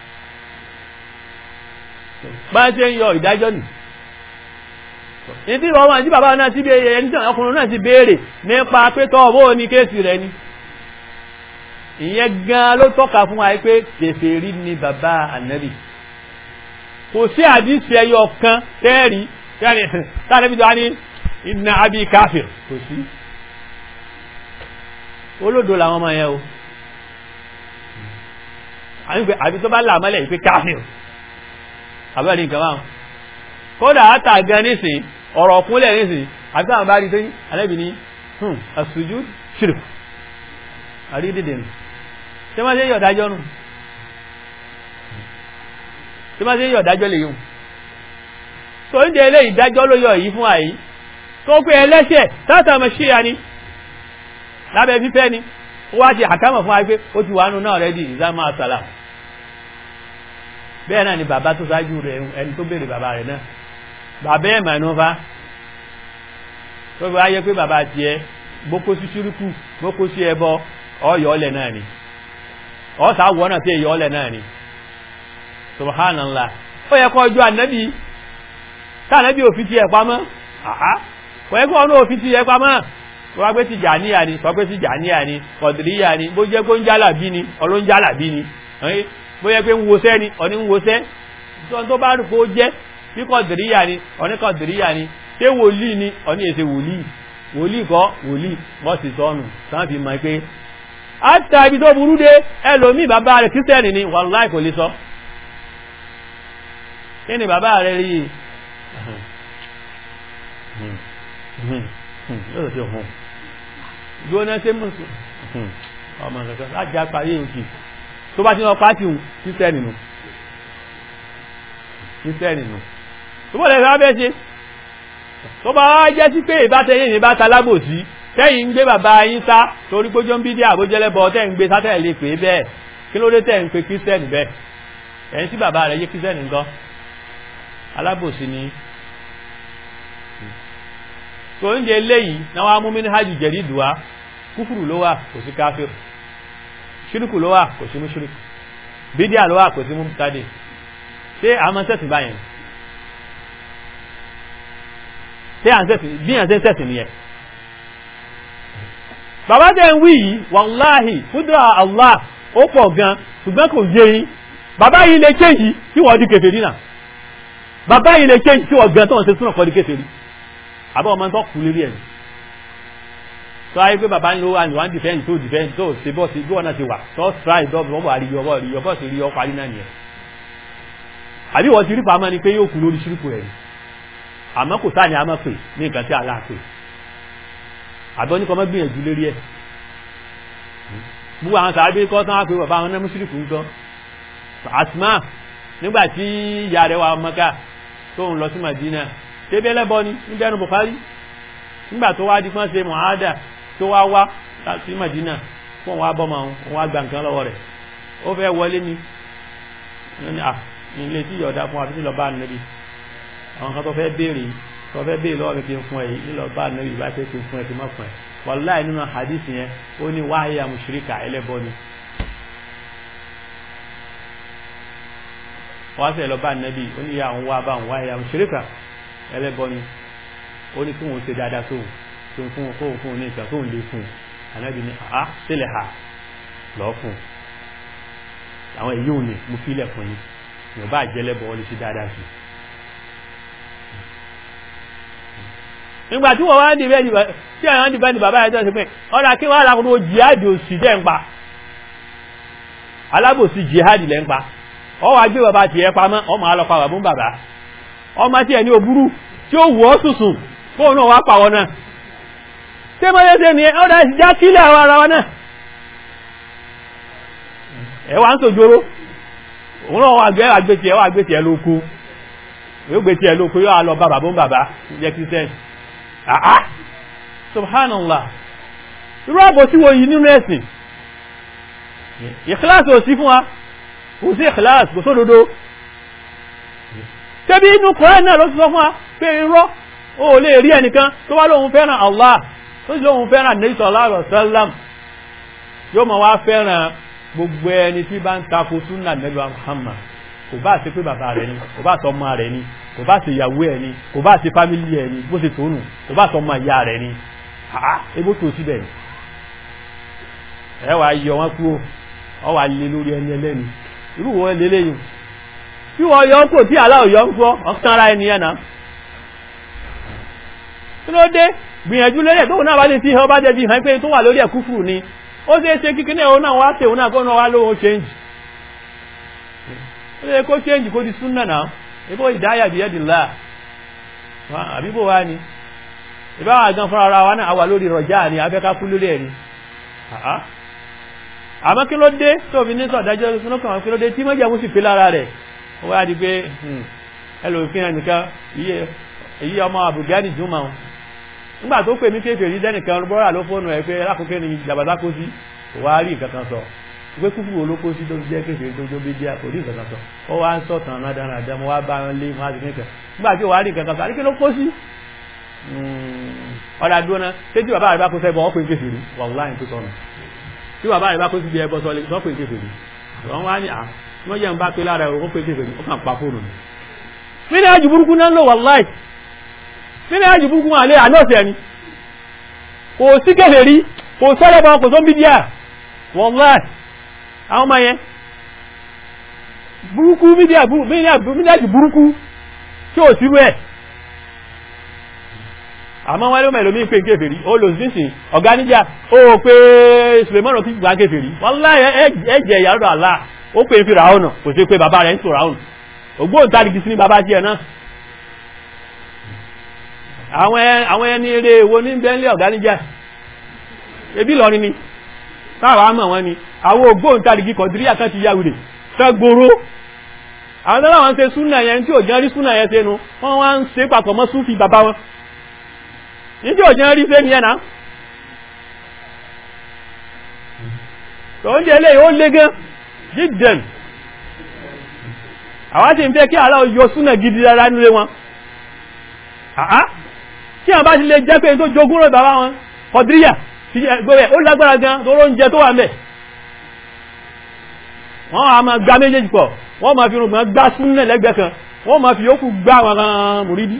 bá ṣe ń yọ ìdájọ́ nì ìdí ìwọ̀n àti bàbá náà ti béèrè ẹni tí ọkùnrin náà ti béèrè nípa pé tọ́ọ̀bọ́ ní kéèsì rẹ̀ ni ìyẹn gan ló tọ́ka fún wa pé kèfèrí ni bàbá ànábì kò sí àdísì ẹyọ kan tẹ́ẹ̀rí tánàbí tó wá ní inna abi káfir kò sí olódo làwọn ọmọ yẹn o àbí tó bá làmọ́lẹ̀ ìpé káfíìn àbẹ́rí nǹkan máa kódà átà gan nísìn ọ̀rọ̀ kúnlẹ̀ nísìn àbí àwọn bá rí tó ní alẹ́bì ní hùn àṣùjú ṣìrìkù àrídìdì nù tí wọ́n ṣe yọ̀ dájọ́ nù tí wọ́n ṣe yọ̀ dájọ́ lè yùn tó ń délé ìdájọ́ ló yọ yìí fún àyí tó pé ẹlẹ́ṣẹ̀ tátàmọ̀ ṣe ya ni lábẹ́ fífẹ́ ni ó wá ti àkámọ̀ fún wa pé ó ti wà nù náà rẹ̀ di ìzámọ́ àsàlà bẹ́ẹ̀ náà ni bàbá tó ṣáájú rẹ̀ ẹni tó béèrè bàbá rẹ̀ náà bàbá ẹ̀ mànú fa tó fi wáyé pé bàbá tiẹ̀ gbókó sí ṣúrúkù gbókó sí ẹbọ ọyọ ọlẹ̀ náà ni ọ̀sà wọ́ náà tí èyọ ọlẹ̀ náà ni subhanallah ó yẹ kó ọjọ́ ànábì tànábì òfin ti ẹ̀ pamọ́ àhá kò yẹ kó ọ̀nà òfin ti ẹ̀ pamọ́ wọ́n gbé ti jàníyà ni sọ pé ti jàníyà ni kọ̀dìríyà ni bó jẹ́ pé ń jálà bí ni ọlọ́ ń jálà bí ni bó jẹ́ pé ń wosẹ́ ni ọ̀ní ń wosẹ́ tó bá rò pé ó jẹ́ bí kọ̀dìríyà ni ọ̀ní kọ̀dìríyà ni ṣé wòlíì ni ọ̀ní èsè wòlíì wòlíì kọ́ wòlíì wọ́n sì sọnù sáà fi mọ̀ pé àtà ibi tó burú dé ẹlòmíì bàbá rẹ̀ kírísítẹ́nì ni wàláì kò lè sọ kí ni bàbá rẹ̀ rí yóò ṣe hùn gbóná ṣe mọ̀ sí ọmọ nǹkan láti àparí òkè tó bá ti lọ pàtì kírísítẹ́ nínú kírísítẹ́ nínú tó bọ́ lẹ́sẹ̀ abẹ́ ṣe tó bá wá jẹ́ sí pé ìbátẹ́yìn ní bá ta lábòsí tẹ́yìn ń gbé bàbá yín sá torí pójó ń bí dí àbójẹ́lẹ́bọ tẹ́yìn ń gbé sátẹ̀ lè pè bẹ́ẹ̀ kí ló dé tẹ́yìn ń pe kírísítẹ́nì bẹ́ẹ̀ ẹ̀yìn tí bàbá rẹ̀ yé kírísítẹ́nì nǹkan alábòsí ni tó ń jẹ léyìí náà wá mú mínú hajj jẹ̀rí ìdùwá kúfùrù ló wà kò sí káfíìrù ṣírùkù ló wà kò sí mú ṣírùkù bídíà ló wà kò sí mú tádé ṣé àmọ́ sẹ́sìn báyẹn ṣé à ń sẹ́sìn bí à ń sẹ́sìn nìyẹn bàbá tẹ́ ń wí yìí wàláhì fúdúrà Allah ó pọ̀ gan ṣùgbọ́n kò yé yín bàbá yìí lè kéyìí tí wọ́n di kèfèrí náà bàbá yìí lè kéyìí tí wọ́n gan tó ń ṣe súnà kọ́ di kèfèrí àbọ̀ ọmọ tó kú lérí ẹ̀ tó ayé pé bàbá ń lo àyùwá ń dìfẹ́ǹtì tó dìfẹ́ǹtì tó ṣe bọ́ sí gbọ́nà ti wà tó strike dọ́ọ̀bù wọ́n bọ̀ rí yọ bọ́ rí yọ bọ́ sí rí yọ parí náà nìyẹn àbí wọ́n ti rí pamọ́ ni pé yóò kú lórí ṣírùkù ẹ̀ àmọ́ kò sáà ní a máa pè ní nǹkan tí àlá pè àbọ̀ ní kọ́ mọ́ gbìyànjú lérí ẹ̀ gbogbo àwọn sàábé kọ́ tán á pé bàbá àwọn náà ṣírùkù ń gan Asma nígbà tí ìyá rẹ̀ wà Mọ́kà tó ń lọ sí Madina tẹ́bí ẹlẹ́bọ ni níbi ẹnu Bukhari nígbà tó wá di fún ṣe mọ̀hádà tó wá wá sí Madina fún òun wá bọ́ ma òun wá gba nǹkan lọ́wọ́ rẹ̀ ó fẹ́ wọlé ni ilé tí yọ̀ọ̀dá fún àbí lọ bá nẹ́bí àwọn kan tó fẹ́ béèrè tó fẹ́ béèrè lọ́wọ́ mi kí n fún ẹ yìí nílọ bá nẹ́bí bá fẹ́ kí n fún ẹ kí n má fún ẹ wàláì nínú hadith yẹn ó ní wáyé àmùsùríkà ẹlẹ́bọ ni wọ́n sẹ̀ lọ bá nẹ́bí ó ní àwọn wá bá wọn wáyé àmùsùríkà ẹlẹ́bọ ni ó ní kóhun ṣe dáadáa sóhun tó ń fún kóhun fún ní ìgbà tóhun lè fún ànábì ní àá sílẹ̀ ha lọ́ fún àwọn èyí ò ní mo fílẹ̀ fún yín ìwọ̀n bá jẹ́lẹ́bọ̀ wọ́n lè ṣe dáadáa sí nígbà tí wọ́n wá ń dìbẹ́ dìbẹ́ tí àwọn dìbẹ́ ní bàbá ẹjọ́ sí pé ọ̀rọ̀ kí wọ́n alákòókò jihadi òsì jẹ́ ń pa alábòsí jihadi lẹ́ ń pa ọ wá gbé bàbá tiẹ̀ pamọ́ ọmọ alọ́pa bàbá ń bàbá ọmọ tí ẹ̀ ní òbúrú tí ó wọ́ sùsùn fóun náà wá pàwọ́ náà tí mo yẹ ṣe ni ọ̀rọ̀ já sílẹ̀ àwọn ara wọn náà ẹ̀ wá ń sòjóró òun náà wà gbé àgbétì ẹ̀ wà gbétì ẹ̀ lóko yóò gbétì ẹ̀ lóko yóò lọ bá bàbá ń bàbá jẹ́ kírísítẹ́nì àá subhanallah irú àbòsí wo yìí nínú ẹ̀sìn ìkìláàsì ò sí fún wa kò sí ìkìláàsì kò sódodo tẹ́bí inú kọ́rẹ́ náà ló ti sọ fún wa pé irọ́ ó lè rí ẹnìkan tó wá lóhun fẹ́ràn Allah tó sì lóhun fẹ́ràn Nabi sallallahu alaihi wasallam yóò mọ̀ wá fẹ́ràn gbogbo ẹni tí bá ń tako súnà Nabi Muhammad kò bá ṣe pé bàbá rẹ̀ ni kò bá sọ ọmọ rẹ̀ ni kò bá ṣe ìyàwó ẹ̀ ni kò bá ṣe fámílì ẹ̀ ni bó ṣe tónù kò bá sọ ọmọ ìyá rẹ̀ ni àá ebó tó síbẹ̀ ni ẹ wàá yọ wọn kúrò ọ wàá lé lórí ẹni ẹlẹ́ni irú wọn lélẹ́yìn tí wọ́n yọ kò tí aláwọ̀ yọ ń kọ́ ọ̀kan ara ẹni yẹn náà kí ló dé gbìyànjú lórí ẹ̀ tó náà bá lè fi hàn bá jẹ́ fi hàn pé tó wà lórí ẹ̀ kúfùrù ni ó ṣe é ṣe kíkí náà ó náà wá ṣe òun náà kó náà wá lóhun change ó lè kó change kó di súnà náà ibó ìdáyà bí ẹ́dì láà àbíbò wá ní ìbáwà gan fún ara wa náà wà lórí rọjá ní abẹ́ká kú lórí ẹ̀rí àmọ́ kí ló dé tó fi ní sọ̀dájọ́ lókàn kí ló dé tí mọ́jẹ̀ mú sì pé lára rẹ̀ ó wá di pé ẹlòmífin ẹnìkan èyí ọmọ àbùgádì jùmọ̀ nígbà tó pè mí kéfè rí dẹ́nìkan bọ́rà ló fóònù ẹ̀ pé lákòókè ní jàbátá kó sí kò wá rí nǹkan kan sọ pé kúkú wo ló kó sí tó fi jẹ́ kéfè tó jó bí jẹ́ kò rí nǹkan kan sọ ó wá ń sọ̀tàn náà dáná àdá mo wá bá wọn lé wọn á ti nìkan nígbà tí ò wá rí nǹkan kan sọ àríkè ló kó sí ọ̀dà dúró náà ṣé tí bàbá rẹ̀ bá kó sẹ́bọ̀ wọ́n pè ń kéfè rí wàláhì tó sọnù tí bàbá rẹ̀ bá kó sí bí ẹbọ sọ wọ́n pè ń kéfè rí wọ́n wá ní à wọ́n yẹn bá pé lára ẹ̀rọ ó pè ń kéfè rí ó kàn pa fóònù ni mí ní àjù burúkú náà ń lò wàláhì mí ní àjù burúkú wọn àlẹ́ àná ọ̀sẹ̀ ni kò sí kéfè rí kò sọ́lẹ̀ bọ́ kò tó ń bí díà wàláhì àwọn ọmọ yẹn burúkú mídíà mídíàjì burúkú tí ò sírú ẹ̀ àmọ́ wọ́n ló mẹ́lò mí pé kéfèrí ó lò sínsìn ọ̀gá níjà ó pé Sulemanu kí gbà kéfèrí wallahi ẹjẹ̀ ìyàrá àlá ó pé fi ràúnà kò sí pé bàbá rẹ̀ ń sọ ràúnà ògbóǹtarìgì sí ní bàbá tí ẹ̀ náà àwọn ẹni eré wo ní bẹ́ńlẹ̀ ọ̀gá níjà ebi lọrin ni táwà mọ̀ wọn ni àwọn ògbóǹtarìgì kọ̀díríà kan ti yàwùrè sẹ́gbòrò àwọn tó láwọn ṣe súnà yẹn tí ò jẹ́ rí súnà yẹn sẹ́nu wọ́n wá ń ṣe papọ̀ mọ́ súnfì bàbá wọn ní tí ò jẹ́ rí sẹ́ni yẹn náà tó ń jẹ́ lé ó lé gan jíjẹn àwọn tí ń fẹ́ kí aláwọ̀ yọ súnà gidi rárá nílé wọn àá tí àwọn bá ti lè jẹ́ pé tó jogún rẹ̀ bàbá wọn kọ̀díríà gbẹ̀rẹ̀ ó lágbára gan tó róúnjẹ tó wà mẹ́ wọ́n a máa gbá méjèèjì pọ̀ wọ́n máa fi rùgbọ́n gbá súnnẹ̀ lẹ́gbẹ̀ẹ́ kan wọ́n máa fi yókù gbá wọn mùrídí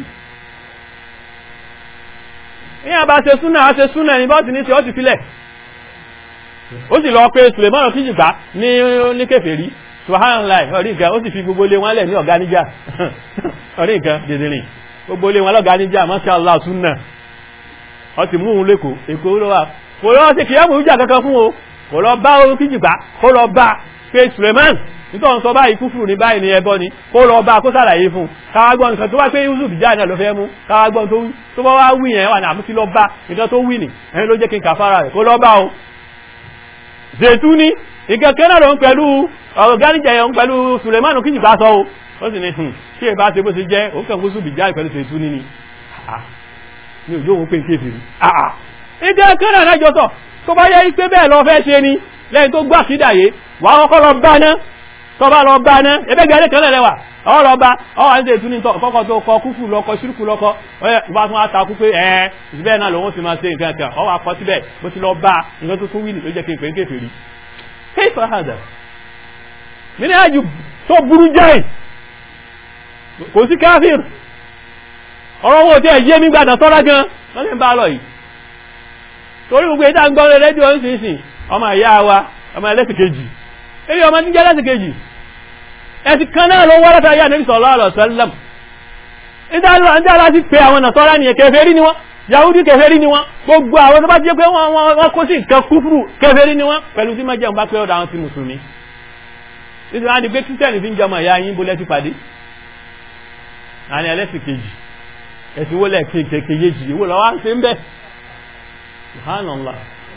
ní àbá ṣe súnnà a ṣe súnnà ní bọ́ọ̀tì ní tí ó ti filẹ̀ ó sì lọ pé Sulemanu kí jìgbá ní ní kèfèrí subhanallah orí nǹkan ó sì fi gbogbo lé wọn lẹ̀ ní ọ̀gá níjà orí nǹkan dìdìrìn gbogbo lé wọn lọ́gá níjà masha Allah súnnà ọ ti mú un lẹ́kọ̀ọ́ èkó ló wà kò lọ sí kìí àmúrújà kankan fún o kò lọ bá orí kíjìgbá kó lọ bá pé Suleiman nítorí sọ báyìí kúfùrù ní báyìí ní ẹbọ ni kó lọ bá kó sàlàyé fún káwágbọ́n nǹkan tó wá pé Yusuf já náà ló fẹ́ mú káwágbọ́n tó tó bá wá wí yẹn wà ní àmúsí lọ bá nǹkan tó wí ni ẹni ló jẹ́ kí n kà fara rẹ̀ kó lọ bá o zètú ni nǹkan kan náà ló ń pẹ̀lú ọ̀rọ̀ gáníjà yẹn ń pẹ̀lú Suleiman kíjìgbá sọ o ó sì ní tí ẹ bá ṣe bó ṣe jẹ́ ó kàn Yusuf já pẹ̀lú zètú ni ni ní òjò òun pé kéfì rí àà ìdí ẹ̀kẹ́rẹ̀ alájọ sọ tó bá yẹ pé bẹ́ẹ̀ lọ fẹ́ ṣe ni lẹ́yìn tó gbà sídàyé wà á kọ́kọ́ lọ bá ná tó bá lọ bá ná ẹgbẹ́ gẹ́gẹ́ kan lẹ́wà ọ lọ bá ọ wà ní ètò ní kọ́kọ́ tó kọ kúfù lọkọ ṣírùkù lọkọ ọba tún wá takú pé ẹ ìbẹ́ náà lòun sì máa ṣe nǹkan kan ọ wà kọ síbẹ̀ bó ti lọ bá nǹkan tó tún wíìlì ló jẹ́ kí n pè ń kéfè rí kéfà hàdà mí ní àjù tó burú jáì kò sí káfíìr ọ̀rọ̀ owó tí ẹ̀ yé mi gbàdàn sọ́ra gan wọ́n lè ń bá lọ yìí torí gbogbo ìdá ń gbọ́ rẹ̀ rédíò ń sìn sìn ọmọ ìyá wa ọmọ ẹlẹ́sìn kejì èyí ọmọ níjẹ́ ẹlẹ́sìn kejì ẹ̀sìn kan náà ló wá látà yá níbi sallallahu alaihi wasallam ìdálọ́ àti aláti pé àwọn nàṣọ́rá ni kèfèrí ni wọ́n yahudi kèfèrí ni wọ́n gbogbo àwọn tó bá jẹ́ pé wọ́n kó sí nǹkan kúfùrù kèfèrí ni wọ́n pẹ̀lú tí máa jẹun bá pé ọ̀dọ̀ àwọn ti mùsùlùmí nítorí wọn di pé kírísítẹ́nì fi ń jẹmọ ìyá yín bó lẹ́sì pàdé àní ẹlẹ́sìn kejì ẹ̀sìn wọlé kejì ìwò lọ́wọ́ ń ṣe ń bẹ́ subhanallah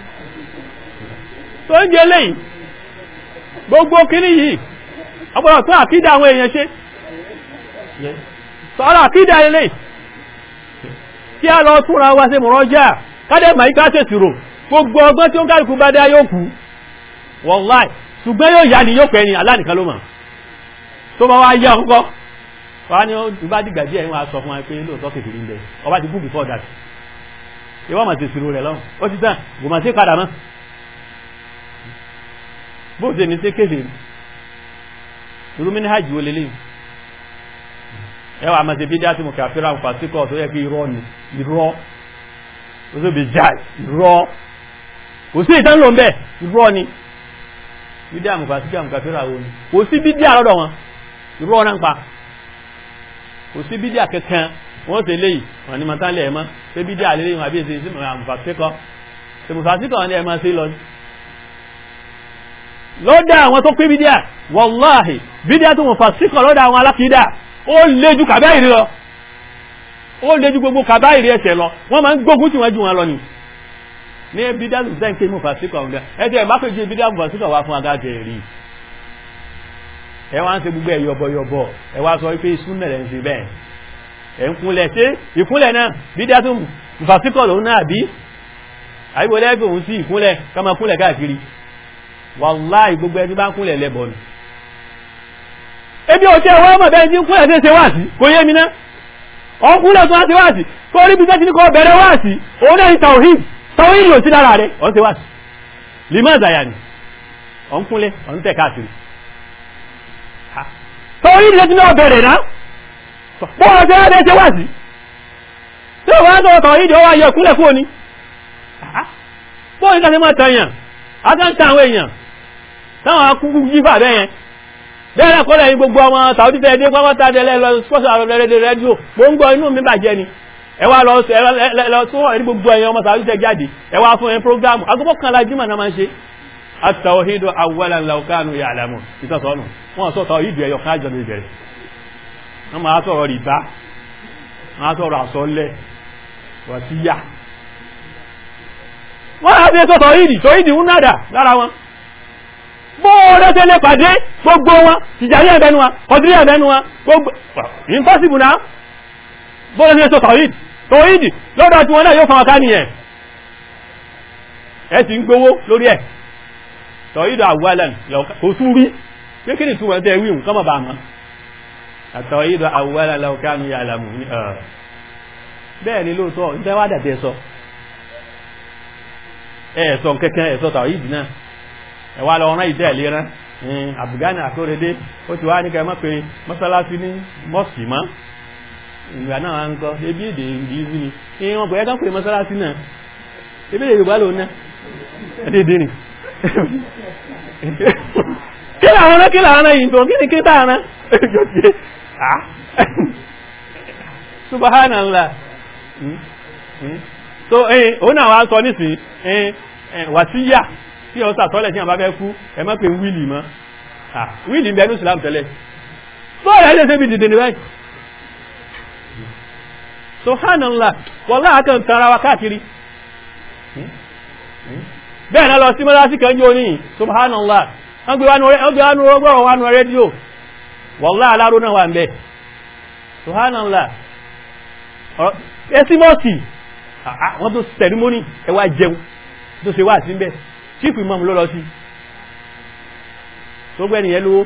tó ń jẹ lẹ́yìn gbogbo kíní yìí ọgbọ̀rọ̀ tó àkídà àwọn èèyàn ṣe sọ́rọ̀ àkídà ilé kí a lọ túnra wá sí mọ̀rọ̀já kádẹ̀ ma iká tẹ̀ tìrò gbogbo ọgbọ́n tí ó ń kálùkù bá dá yóò kú wọ́láì ṣùgbọ́n yóò yá ni yóò pẹ́ ni alánìkan ló mọ̀ tó bá wá yá ọkọ́ wá ní ó bá dìgbà díẹ̀ wọ́n sọ fún wa pé lóòótọ́ kékeré ń bẹ ọba ti kú before that ìwọ́n mà ti ṣírò rẹ̀ lọ́wọ́ ó ti tán kò mà sí padà mọ́ bó ṣe ní sí kéde irú mi ní hajj wo lélẹ́yìn ẹ wà máa ṣe bí dá tí mo kà fẹ́ràn fàṣíkọ̀ tó yẹ kí irọ́ ni irọ́ ó sì bí já irọ́ kò sí ìtàn ló ń bẹ̀ irọ́ ni bí dá mo fàṣíkọ̀ mo kà fẹ́ràn wo ni kò sí bí dá lọ́dọ̀ wọn irọ́ náà ń pa kò sí bí dá kankan wọ́n ṣe léyìí wọ́n ní màtá lẹ̀ ẹ̀ mọ́ pé bí dá lélẹ́yìn àbí èsì mo fàṣíkọ̀ mo fàṣíkọ̀ ni ẹ̀ máa ṣe lọ lọ́dọ̀ àwọn tó pé bídíà wọ́láhì bídíà tó mọ̀ fàṣíkọ̀ lọ́dọ̀ àwọn alákìídà ó lé ju kàbáìrì lọ ó lé ju gbogbo kàbáìrì ẹ̀ṣẹ̀ lọ wọ́n máa ń gbógun tí wọ́n jù wọn lọ ni ní bídíà tó sẹ́ń pé mọ̀ fàṣíkọ̀ ọ̀gá ẹ̀jẹ̀ má pè jẹ́ bídíà mọ̀ fàṣíkọ̀ wá fún agájẹ rí ẹ wá ń ṣe gbogbo ẹ̀ yọ̀bọ̀yọ̀bọ̀ ẹ wá sọ pé súnmẹ̀ rẹ̀ ń ṣe bẹ́ẹ̀ ẹ̀ ń kúnlẹ̀ ṣé ìkúnlẹ̀ náà bídíà tó mọ̀ fàṣíkọ̀ lòun náà bí àyíwò lẹ́gbẹ̀ẹ́ òun sí ìkúnlẹ̀ ká máa kúnlẹ̀ káàkiri wàláì gbogbo ẹni bá ń kúnlẹ̀ lẹ́bọ̀ ni ebi ò tẹ́ wọ́n mọ̀ bẹ́ẹ̀ tí ń kúnlẹ̀ tí ń ṣe wáàsí kò yé mi ná ọ̀n kúnlẹ̀ tó wá ṣe wáàsí kó rí bí tẹ́tí ní kọ́ bẹ̀rẹ̀ wáàsí òun náà ní tawhid tawhid ló sí lára rẹ̀ ọ̀n ṣe wáàsí lima zaya ni ọ̀n kúnlẹ̀ ọ̀n tẹ̀ káàkiri tawhid ló ti náà bẹ̀rẹ̀ ná bọ́ọ̀ ṣe wá bẹ́ẹ̀ ṣe wáàsí tí ó wá tó tawhid ó wá yẹ kúnlẹ̀ kúrò ní bọ́ọ̀ ní ká ṣe máa tàyàn agáǹtà àwọn èèyàn táwọn akúkú jífà bẹ́yẹn bẹ́ẹ̀rẹ̀ kọ́lẹ̀ yìí gbogbo ọmọ Saudi tẹ́ dé pápátá tẹ́lẹ̀ lọ spọ́sọ̀ àrọ̀ rẹ̀ rẹ́díò mo ń gbọ́ inú mi bàjẹ́ ni ẹ wá lọ lọ tó wọ̀ ní gbogbo ẹ̀yàn ọmọ Saudi tẹ́ jáde ẹ wá fún ẹ prógámù agbọ́pọ̀ kan la jímọ̀ náà máa ń ṣe at-tawhidu awwalan law kanu ya'lamun ìtọ́sọ́nù wọ́n sọ tawhidu ẹ̀yọ̀ kájọ lè bẹ̀rẹ̀ wọ́n máa sọ̀rọ̀ rìbá máa sọ̀rọ̀ àsọlẹ̀ wàsíyà wọ́n á fi sọ́tọ̀ ìdì tó ìdì ń nádà lára wọn bóòrẹ́ tẹ́lẹ̀ pàdé gbogbo wọn tìjàrí ẹ̀bẹ̀nu wọn ọdírí ẹ̀bẹ̀nu wọn gbogbo impossible náà bóòrẹ́ tẹ́lẹ̀ sọ́tọ̀ ìdì tó ìdì lọ́dọ̀ tí wọ́n náà yóò fún ọká nìyẹn ẹ sì ń gbowó lórí ẹ̀ tọ̀ ìdì àwọ̀lẹ̀ kò tún rí kékeré tí wọ́n tẹ́ wí nǹkan mọ̀ bá mọ́ àtọ̀ ìdì àwọ̀lẹ̀ lọ́kànú yà lámù bẹ́ẹ̀ ni lóòótọ́ ìtẹ́wádà tẹ́ sọ ẹ̀ẹ̀sọ̀ kẹ́kẹ́ ẹ̀ẹ̀sọ̀ tàwọn ìdì náà ẹ̀wà lọ rán ìdẹ́ ìlera àbùgánì àkóredé ó ti wá ní kẹ́ mọ́ pé mọ́sálásí ní mọ́sì mọ́ ìgbà náà wá ń kọ́ ebi èdè ìdíyìí ni kí wọ́n bọ̀ ẹ́kàn pé mọ́sálásí náà ebi èdè Yorùbá lòun náà ẹ̀dẹ̀dẹ̀ ni kí làwọn náà kí làwọn náà yìí tó kí ni kí táwọn náà subhanallah so ẹ̀yìn òun náà wá sọ nísìn ẹ̀yìn wàsíyà tí ọ sàtọ́lẹ̀ tí a bá fẹ́ kú ẹ má pè wíìlì mọ́ wíìlì bẹ̀rù islam tẹ́lẹ̀ bọ́ọ̀lù ẹ̀lẹ́ ṣe bí dìde ní báyìí subhanallah wọ́n láàkàn tara wa káàkiri bẹ́ẹ̀ náà lọ sí mọ́lá sí kan jò ní subhanallah wọ́n gbé wánú ọgbọ̀rọ̀ wánú rédíò wọ́n láà aláró náà wà ń bẹ̀ subhanallah ẹsímọ́sì wọ́n tó sẹ̀rímónì ẹ wá jẹun tó ṣe wá sí bẹ́ẹ̀ chief imam ló lọ sí tó gbẹ́ nìyẹn lówó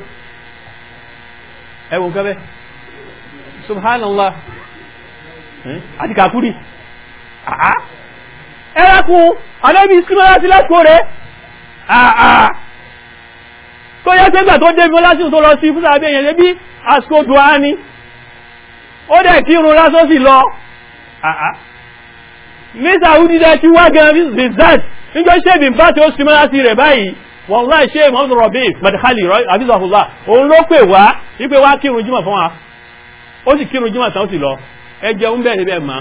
ẹwùn kẹ́bẹ́ subhanallah àti kàkúrì àá ẹ̀rẹ́kùn alẹ́bí símọ́lá sí lẹ́kọ̀ọ́ rẹ̀ àà tó yẹ́ sẹ́gbà tó dé mọ́lá sí tó lọ sí fúsà abẹ́ yẹn bí àsìkò dùá ní ó dẹ̀ kí irun lásán sì lọ àà ní sàúdí dẹ̀ tí wá gan bizat níjọ́ ṣẹ́bì bá tí ó símọ́lá sí rẹ̀ báyìí wọ́n láì ṣe mọ́tò rọ̀bí madkhali àbísọ̀fúnlá òun ló pè wá wípé wá kírun jímọ̀ fún wa ó sì kírun jímọ̀ tán ó sì lọ ẹ jẹun bẹ́ẹ̀ níbẹ̀ mọ́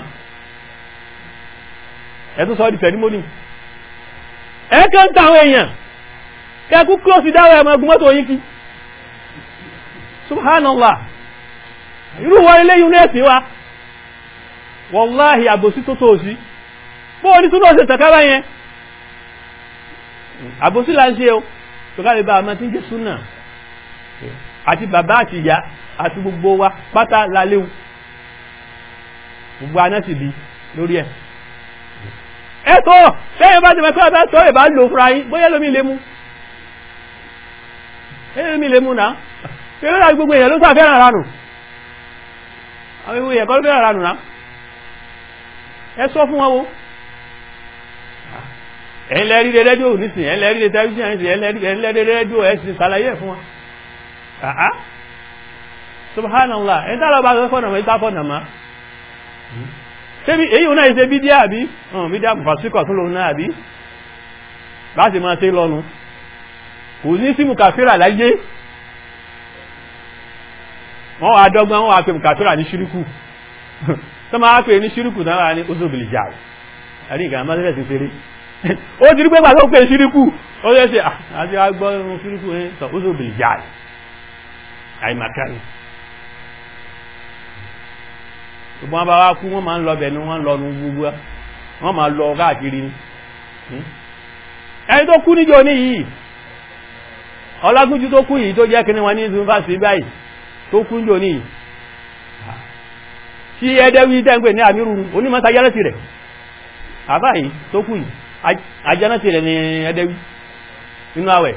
ẹ tún sọ di sẹrimóni ẹ kàn ń ta àwọn èèyàn kẹkú close dáwọ ẹmọ ẹgbùn mọ́tò yín kí subhanallah irú wọn ilé yìí nẹ́ẹ̀sì wa wọláhì àbòsí tó tó sí bóò ní túnbọ̀ ṣe tẹ̀kára yẹn àbòsí là ń ṣe o tó ká lè bá àmọ́ tí ń jẹ́ súnà àti bàbá àti ìyá àti gbogbo wa pátá láléwu gbogbo aná sì bí lórí ẹ̀ ẹ̀tọ́ lẹ́yìn bá ti mẹ́ pẹ́ ẹ̀bẹ́ tọ́ ìbá lò fúnra yín bóyá lómi lè mú lómi lè mú náà eré láti gbogbo èèyàn ló sà fẹ́ràn ránù àwọn ìwé èèyàn kọ́ ló fẹ́ràn ránù náà ẹ sọ fún wọn wo ẹ̀yin lẹ́rí rẹ rédíò nísìnyí ẹ̀yin lẹ́rí rẹ tẹlifíṣàn nísìnyí ẹ̀yin lẹ́rí rẹ rédíò ẹ̀ sì ṣàlàyé ẹ̀ fún wọn àá subhanallah ẹ̀yin tá lọ bá sọ fọ́nà mọ́ ìta fọ́nà mọ́ ṣébi èyí ò náà ṣe bídíà àbí ọ̀n bídíà fàṣíkọ̀ tó lòun náà àbí bá sì máa ṣe lọ́nu kò ní sí mùkàfíra láyé wọ́n wà dọ́gbọ́n wọ́n wà pé mùkàfíra ní ṣíríkù tó máa pè ní ṣíríkù náà wà ní oṣòbìlì jà àrí ìgbà máa tẹ́lẹ̀ sí ṣeré ó ti rí pé pàtó pé ṣíríkù ó yẹ ṣe àti agbọ́ ṣíríkù ní sọ oṣòbìlì jà àìmàkánì ṣùgbọ́n wọn bá wá kú wọ́n máa ń lọ bẹ̀ ní wọ́n lọ nu gbogbo wọ́n máa lọ káàkiri ni ẹni tó kú níjọ ní yìí ọlágúnjú tó kú yìí tó jẹ́ kíní wọn ní yunifásitì báyìí tó kú níjọ ní yìí tí ẹdẹ́wí tẹ́ǹpẹ̀ ní àmírù onímọ̀ta jánátì rẹ̀ àbá yìí tó kú yìí ajánátì rẹ̀ ní ẹdẹ́wí nínú àwẹ̀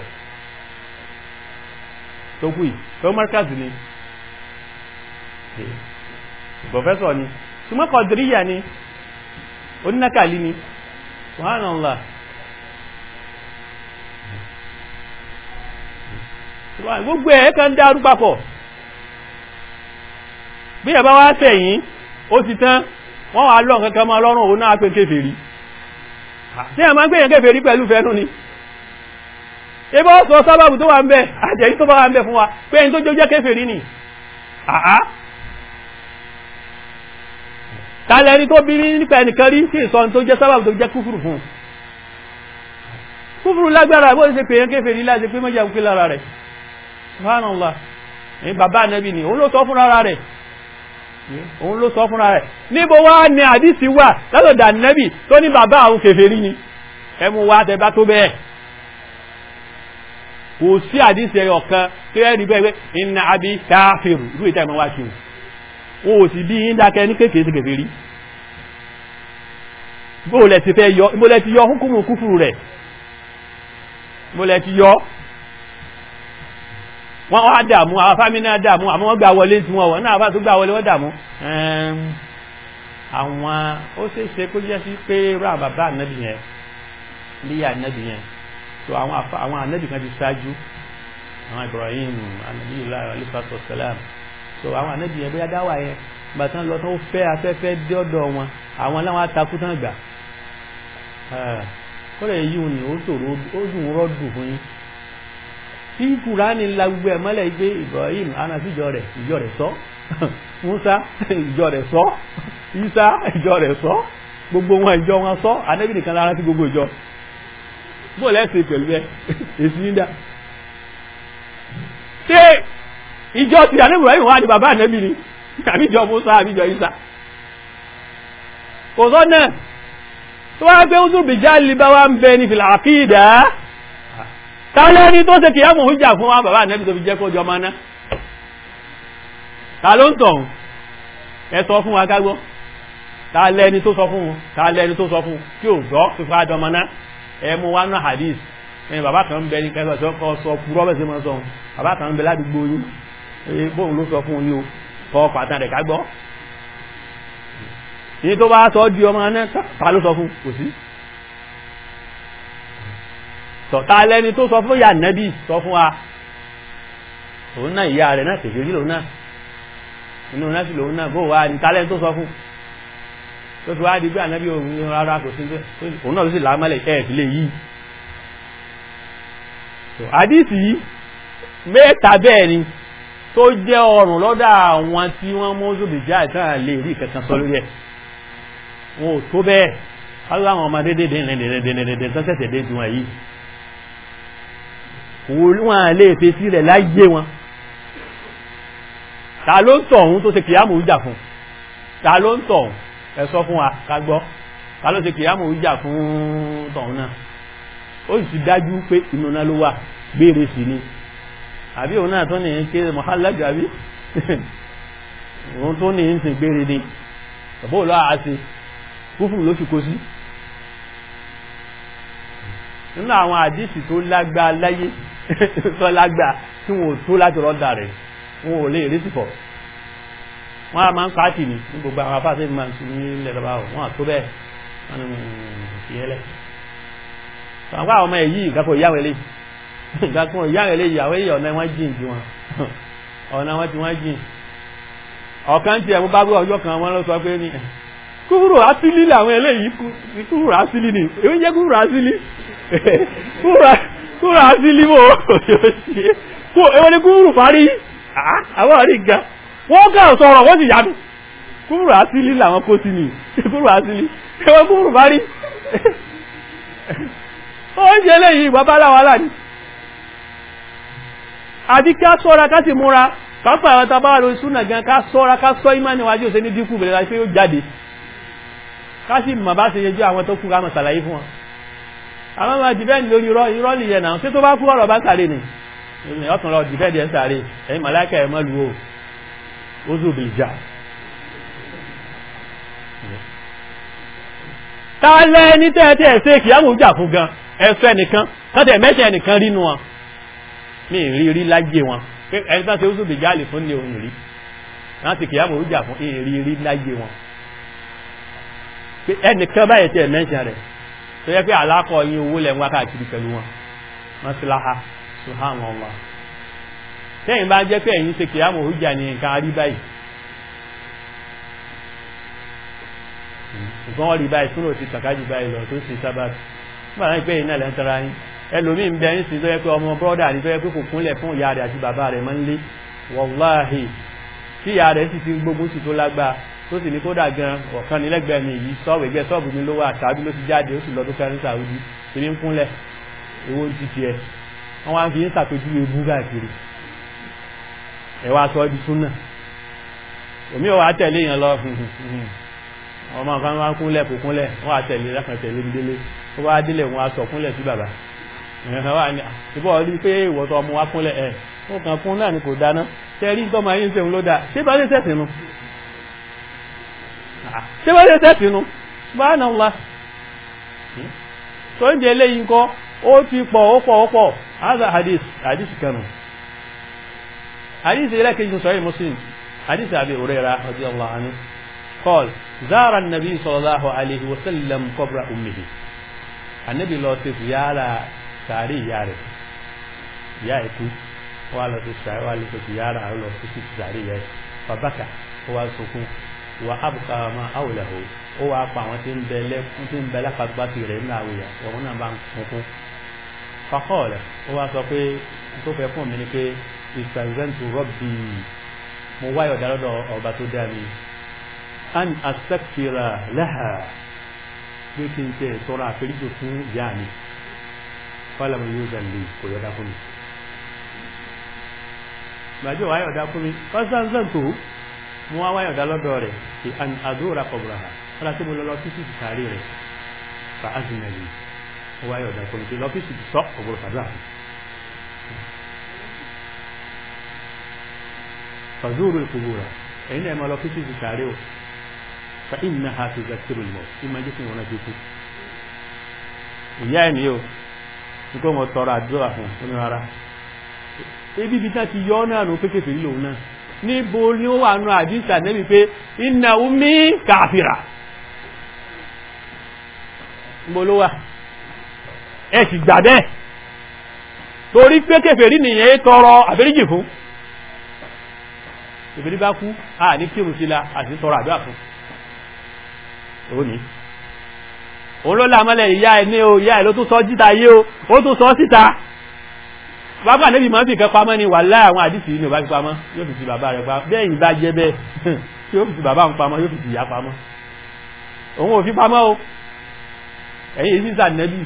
tó kú yìí tó márkàzì ni professor ni ṣùgbọ́n kọ̀dìríyà ni onínákàlí ni subhanallah gbogbo ẹ̀ kan dárú papọ̀ bí ẹ̀bá wá tẹ̀yìn ó ti tán wọ́n wà lọ́n kankan máa lọ́rùn òun náà pé kéfèrí tí a máa ń gbèyàn kéfèrí pẹ̀lú fẹ́nu ni ebí ó sọ sábàbù tó wà ń bẹ àjẹ́yí tó bá wà ń bẹ fún wa pé ẹni tó jó jẹ́ kéfèrí ni àá tààlẹ̀ ẹni tó bí nípa ẹnìkan rí sí ìsọ́n tó jẹ́ sábàbù tó jẹ́ kúfùrù fún kúfùrù lágbára bó ṣe pèyàn kéfèrí láti pé mọ́jà òkè lára rẹ̀ subhanallah ní bàbá ànábì ni òun ló sọ fúnra rẹ̀ òun ló sọ fúnra rẹ̀ níbo wá ní àdísì wà látọ̀dà ànábì tó ní bàbá àwọn kéfèrí ni ẹmu wá tẹbá tó bẹ́ẹ̀ kò sí àdísì ẹyọ kan tó yẹ ní bẹ́ẹ̀ inna abi káfíìrù ìlú ìta ìmọ̀ wá kiri wọn ò sì bí yín dákẹ́ ní kéèkéé sí kéfèrí bóòlẹ̀ ti fẹ́ yọ ìbólẹ̀ ti yọ hukumu kúfùrù rẹ̀ ìbólẹ̀ ti yọ wọ́n wá dàmú àwọn fámínà dàmú àmọ́ wọ́n gbà wọlé tí wọ́n wọ́n náà bá tó gbà wọlé wọ́n dàmú àwọn ó ṣeéṣe kó jẹ́ sí pé rà bàbá ànábì yẹn líyà ànábì yẹn so àwọn ànábì kan ti ṣáájú àwọn Ibrahim ànábì ilá alifasọ salam so àwọn ànábì yẹn bóyá dáwà yẹn gbàtán lọ tó fẹ́ afẹ́fẹ́ dé ọ̀dọ̀ wọn àwọn láwọn atakú tán gbà kọ́lẹ̀ yìí ni ó ṣòro ó dùn rọ́dù fún yín tí kùránì la gbogbo ẹ̀ mọ́lẹ̀ gbé Ibrahim anasi ìjọ rẹ̀ ìjọ rẹ̀ sọ Musa ìjọ rẹ̀ sọ Isa ìjọ rẹ̀ sọ gbogbo wọn ìjọ wọn sọ anẹ́bí nìkan lára sí gbogbo ìjọ bó lẹ́sẹ̀ pẹ̀lú ẹ èsì yín dá ṣé ìjọ ti anẹ́bí Ibrahim wà ní bàbá anẹ́bí ni àbí ìjọ Musa àbí ìjọ Isa kò sọ náà tó wá pé ó tún bìjá lè bá wa ń bẹ ní fìlà àkídà tààlẹ́ ní tó ṣe kìí àmù ìjà fún wa bàbá ànẹ́bì tó fi jẹ́ kó jọ máa ná ta ló ń tọ̀hún ẹ sọ fún wa kágbọ́ ta lẹni tó sọ fún un ta lẹni tó sọ fún un tí ò gbọ́ fífa dọmọ náà ẹ mú wá náà hadith ẹni bàbá kan ń bẹ ní kẹfà tó kọ sọ kúrọ́ bẹ́ẹ̀ sí mọ́ sọ bàbá kan ń bẹ ládùúgbò yín ẹ bóun ló sọ fún un ní o fọ pàtàkì rẹ̀ ká gbọ́ ní tó bá sọ di ọmọ náà ta ló sọ fún kò sí tọ̀ta lẹni tó sọ fún yà nẹ́bí sọ fún wa òun náà ìyá rẹ̀ náà kèfèrí lòun náà inú náà sì lòun náà bó wá ní tálẹ́ tó sọ fún tó fi wá di pé ànábì òun rárá kò sí òun náà ló sì lámọ́lẹ̀ ẹ̀ fi lè yí àdìsí mẹ́ta bẹ́ẹ̀ ni tó jẹ́ ọrùn lọ́dọ̀ àwọn tí wọ́n mú zòbìjá ìtàn lè rí kankan sọ lórí ẹ̀ wọn ò tó bẹ́ẹ̀ káwọn àwọn ọmọdé dèdè tó ṣẹ̀ṣẹ̀ dé tiwọn yìí wọn lè fèsì rẹ̀ láyé wọn ta ló ń tọ̀ ọ̀hún tó ṣe kìyàmù ìjà fún ta ló ń tọ̀ ọ̀hún ẹ sọ fún wa ká gbọ́ ta ló ṣe kìyàmù ìjà fún tọ̀hún náà ó sì dájú pé inú náà ló wà gbére sí ni àbí òun náà tó ní ń ké mọ̀hálàjì àbí òun tó ní ń sìn gbére ni bàbá òun lọ́wọ́ àṣe kúfù ló fi kó sí nínú àwọn àdìsí tó lágbá láyé tó lágbá tí wọn ò tó láti rọ́dà rẹ̀ wọn ò lè rí sípọ̀ wọ́n a máa ń pàtì ní ní gbogbo àwọn afáṣẹ́ ìmọ̀ sí ní ilẹ̀ lọ́wọ́ wọn àtó bẹ́ẹ̀ wọ́n ni ìyẹ́lẹ̀ àwọn àwọn ọmọ èyí ìgbàpọ̀ ìyáwó eléyìí ìgbàpọ̀ ìyáwó eléyìí àwọn èyí ọ̀nà wọn jìn ju wọn ọ̀nà wọn ti wọ́n jìn ọ̀kan tí ẹ̀mú bá gbé ọjọ́ kan wọ́n ló sọ pé ní kúrò asílí làwọn eléyìí kúrò asílí ni èmi jẹ́ kúrò asílí kúrò asílí mò èwo ni kúrò parí àwọn àrí ga wọ́n kàn sọ̀rọ̀ wọ́n sì yàdù kúrò asílí làwọn kó sí ni kúrò asílí èwo kúrò parí oúnjẹ eléyìí bàbá aláwọ̀ aláàní àti ká sọ́ra ká sì múra pápá àwọn tàbá lórí súnà gan ká sọ́ra ká sọ ìmá níwájú òsè ní dínkù bẹ̀rẹ̀ láti pé ó jáde ká sì mọ̀ bá ṣe yẹjú àwọn tó kú ká mọ̀ sàlàyé fún wọn àwọn ọmọ dìbẹ́ǹdì lórí irọ́ nìyẹn náà ṣé tó bá kú ọ̀rọ̀ bá sàrè ni ọ̀tún lọ dìbẹ́ǹdì ẹ̀ ń sàrè ẹ̀yin màláìkà ẹ̀ mọ́ lu o ó zò bìí jà ta lẹ́ni tẹ́ẹ̀tẹ́ ṣe kìyàmù jà fún gan ẹ̀fẹ́ nìkan tọ́tẹ̀ mẹ́ṣẹ̀ nìkan rínú wọn ní ìrí rí láyé wọn ẹni tán ṣe ó zùbì jáàlì fún ní ohun rí láti kìyàmù jà fún ìrí rí láyé wọn ẹnìkan báyìí tẹ́ mẹ́ṣẹ̀ rẹ̀ tó yẹ pé àlákọ̀ yín owó lẹ̀ ń wá káàkiri pẹ̀lú wọn wọn sì láha subhanallah tẹ́yìn bá jẹ́ pé ẹ̀yin ṣe kìyàmù jà ní nǹkan rí báyìí ṣùgbọ́n rí báyìí túnrò ti tàkájù báyìí lọ tó sì sábàbí nígbà náà pé iná lẹ́ ń tara yín ẹlòmíín bẹ ń sin tó yẹ pé ọmọ bọ́dà ní tó yẹ pé kò kúnlẹ̀ fún ìyá rẹ̀ àti bàbá rẹ̀ máa ń lé wàláhì tí ìyá rẹ̀ sì ti gbógun sí tó lágbá tó sì ní kódà gan ọ̀kan nílẹ́gbẹ̀ẹ́ mi yìí sọ́ọ̀bù ẹgbẹ́ sọ́ọ̀bù mi ló wà tàbí ló ti jáde ó sì lọ tó fẹ́ràn sàrúdí tó ní ń kúnlẹ̀ owó ń ti tiẹ̀ wọ́n wá fi ń ṣàpèjú ebú káàkiri ẹ̀ wá sọ di súnà òmí ò wá tẹ̀lé yẹn lọ ọmọ kan wá kúnlẹ̀ kò kúnlẹ̀ wọ́n á tẹ̀lé lákan tẹ̀lé ń délé ó wá délé wọn á sọ kúnlẹ̀ sí bàbá ẹ̀hàn wà ní ìbọ̀ rí pé ìwọ̀tọ̀ ọmọ wá kúnlẹ̀ ẹ̀ ó kàn kún náà ni kò dáná tẹ́rí tọ́mọ ayé ń sẹ́hun ló dáa ṣé bá lè sẹ́sìn nu ṣé bá lè sẹ́sìn nu bá náà wá tó ń jẹ eléyìí ńkọ́ ó ti pọ̀ ó pọ̀ ó pọ̀ haza hadith hadith kanu hadith ilé kejì sọ̀rọ̀ muslim hadith abi hurairah radiyallahu anhu قال زار النبي صلى الله عليه وسلم قبر أمه النبي لو تزيارة ساري ياري يا إكو ولا تسعى ولا تزيارة ولا تسعى ياري فبكى هو سكون وأبقى ما أوله هو أبقى وتم بلك وتم بلك فبكى رمنا ويا وهنا بان سكون فقال هو سكون tó fẹ́ fún mi ni pé ìsànzẹ́ntù rọ́bì mo wáyọ̀ dálọ́dọ̀ ọba tó dá mi an astakfira laha pé kí n tẹ tọrọ àforíjì fún ìyá mi fọlọmọ yóò zàlè kò yọdá fún mi gbàjọ wáyé ọ̀dá fún mi fọ́sánsán tó mú wá wáyé ọ̀dá lọ́dọ̀ rẹ̀ kí an àdúrà kọ̀bùrà ha fọ́lá tí mo lọ lọ sí sí sàárè rẹ̀ fa azinali ó wáyé ọ̀dá fún mi kí lọ sí sí sọ ọ̀gbọ̀rọ̀ fàdúrà fún fàzúrù ìkùbùrà ẹ̀yin náà ẹ̀ máa lọ sí sí sàárè o fa innaha tuzakkiru al-maut ìmọ̀ jẹ́ kí wọn náà jókòó ìyá ẹ̀ ní o ní kó wọn tọrọ àdúrà fún un ní rárá ebi bí tá ti yọ náà nù pé kèfèrí lòun náà níbo ni ó wà nù àdísà nẹ́bi pé inna ummi kàfìrà níbo ló wà ẹ sì gbà bẹ́ẹ̀ torí pé kèfèrí nìyẹn tọrọ àforíjì fún kèfèrí bá kú a ní kírun sí la àti tọrọ àdúrà fún ó ní òun ló lámọ́lẹ̀ ìyá ẹ̀ ní o ìyá ẹ̀ ló tún sọ jíta yé o ó tún sọ síta bàbá níbi máa ń fi kẹ́ pamọ́ ni wà láì àwọn àdìsí ni ò bá fi pamọ́ yóò fi ti bàbá rẹ̀ pamọ́ bẹ́ẹ̀ yìí bá jẹ́ bẹ́ẹ̀ yóò fi ti bàbá ń pamọ́ yóò fi ti ìyá pamọ́ òun ò fi pamọ́ o ẹ̀yìn èyí sísà nẹ́bí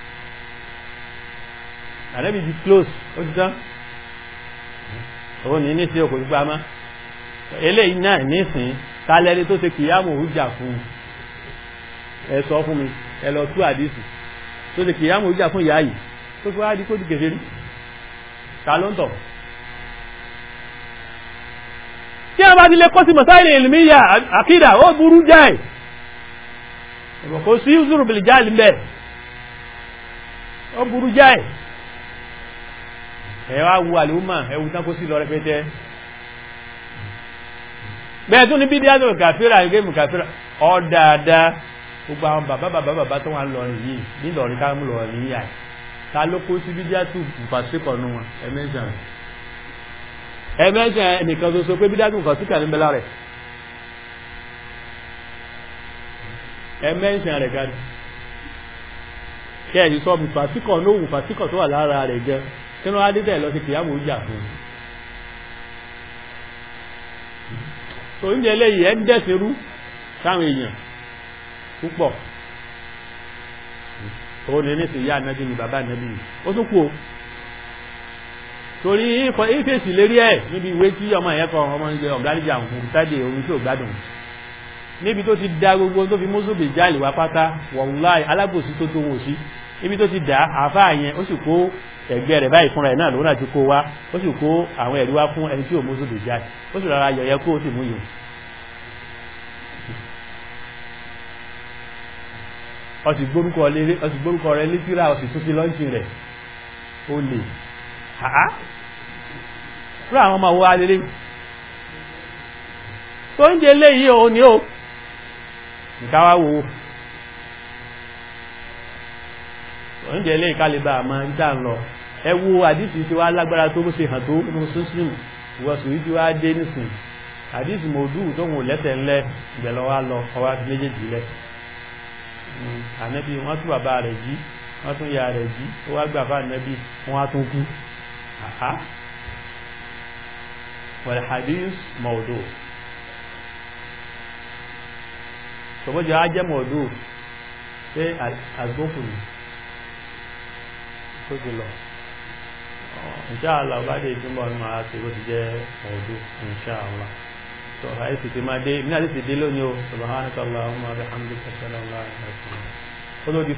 ànẹ́bí ti close ó ti tán òun ní ní sí òkò fi pamọ́ eléyìí náà nísìn tálẹ́ni tó ṣe kìyàmù òjà fún ẹ sọ fún mi ẹ lọ tú àdìsí tó ṣe kìyàmù òjà fún ìyá yìí tó fi wá di kó di kèfèrí ta ló ń tọ̀ tí a bá ti lè kọ́ sí masáìlì ìlúmíyà àkídà ó burú jáì ẹ̀bọ̀ kò sí ìzúrù bìlì jáì lẹ́ ó burú jáì ẹ wá wu àlùmọ̀ ẹwù tán kó sí lọ rẹpẹtẹ bẹ́ẹ̀ tún ní bí díẹ̀ tó kàfíra ẹgbẹ́ mú kàfíra ọ dáadáa gbogbo àwọn bàbá bàbá bàbá tó wà ń lọrin yìí nílọrin ká mú lọrin yìí yàí ta ló kó sí bídíàtù fàṣíkọ̀ nù wọn ẹ̀mẹ́sàn ẹ̀mẹ́sàn ẹnìkan tó so pé bídíàtù fàṣíkà ní bẹ́lá rẹ̀ ẹ̀mẹ́sàn rẹ̀ gani kí ẹ̀yìn sọ mi fàṣíkọ̀ lóhùn fàṣíkọ̀ tó wà lára rẹ̀ gẹ kínú adétẹ̀ lọ sí kìyàmù ìjà fún un so oúnjẹ eléyìí ẹ̀ ń dẹ̀sẹ̀rú sáwọn èèyàn púpọ̀ ó ní ní sí ìyá ànábì ni bàbá ànábì ni ó tún kú o torí ìfọ̀ ìfèsì lérí ẹ̀ níbi ìwé tí ọmọ ẹ̀yẹ́ kan ọmọ ìgbẹ́ ọ̀gáríjà òkun tádé orin tí ò gbádùn níbi tó ti da gbogbo tó fi mọ́sùlùmí jáàlì wá pátá wọ̀nláì alábòsí tó tó wò sí níbi tó ti dà àáfàá yẹn ó sì kó ẹgbẹ́ rẹ̀ báyìí fúnra ẹ̀ náà lòun náà ti kó wá ó sì kó àwọn ẹ̀rí wá fún ẹni tí ò mọ́sùlùmí jáàlì ó sì rọra yọ̀yẹ́ kó ó sì mú yòó ọsì gbórúkọ rẹ̀ létíra ọsì tún sí lọ́nchìn rẹ̀ ó lè àá fún àwọn ọmọ owó alẹ́lẹ́ tó ń jẹ léyìí o ní o nìkáwá wo tó ń jẹ léyìí kálíbà àmọ́ ń tà ń lọ ẹ wo àdìsí tí wàá lágbára tó bó ṣe hàn tó nínú sísìn ìwọ̀sùn yìí tí wàá dé nísìn àdìsí mòdù tó ń wò lẹ́tẹ̀ ńlẹ̀ ìgbẹ̀lọ́ wa lọ ọwọ́ àti méjèèjì lẹ̀ ànábì wọ́n tún bàbá rẹ̀ jí wọ́n tún ya rẹ̀ jí ó wá gbà fún ànábì wọ́n á tún kú àhá wal hadith mawdu tọ́bọ́jọ́ á jẹ́ mawdu pé àgbókù ni tó ti lọ inṣáàlá ọba dé ìtumọ̀ ní màá ṣe bó ti jẹ́ mawdu inṣáàlá so àyè sì ti máa dé ìmúnà sì ti dé lónìí o subhanaka allahumma wa bihamdika ashhadu an la ilaha illa anta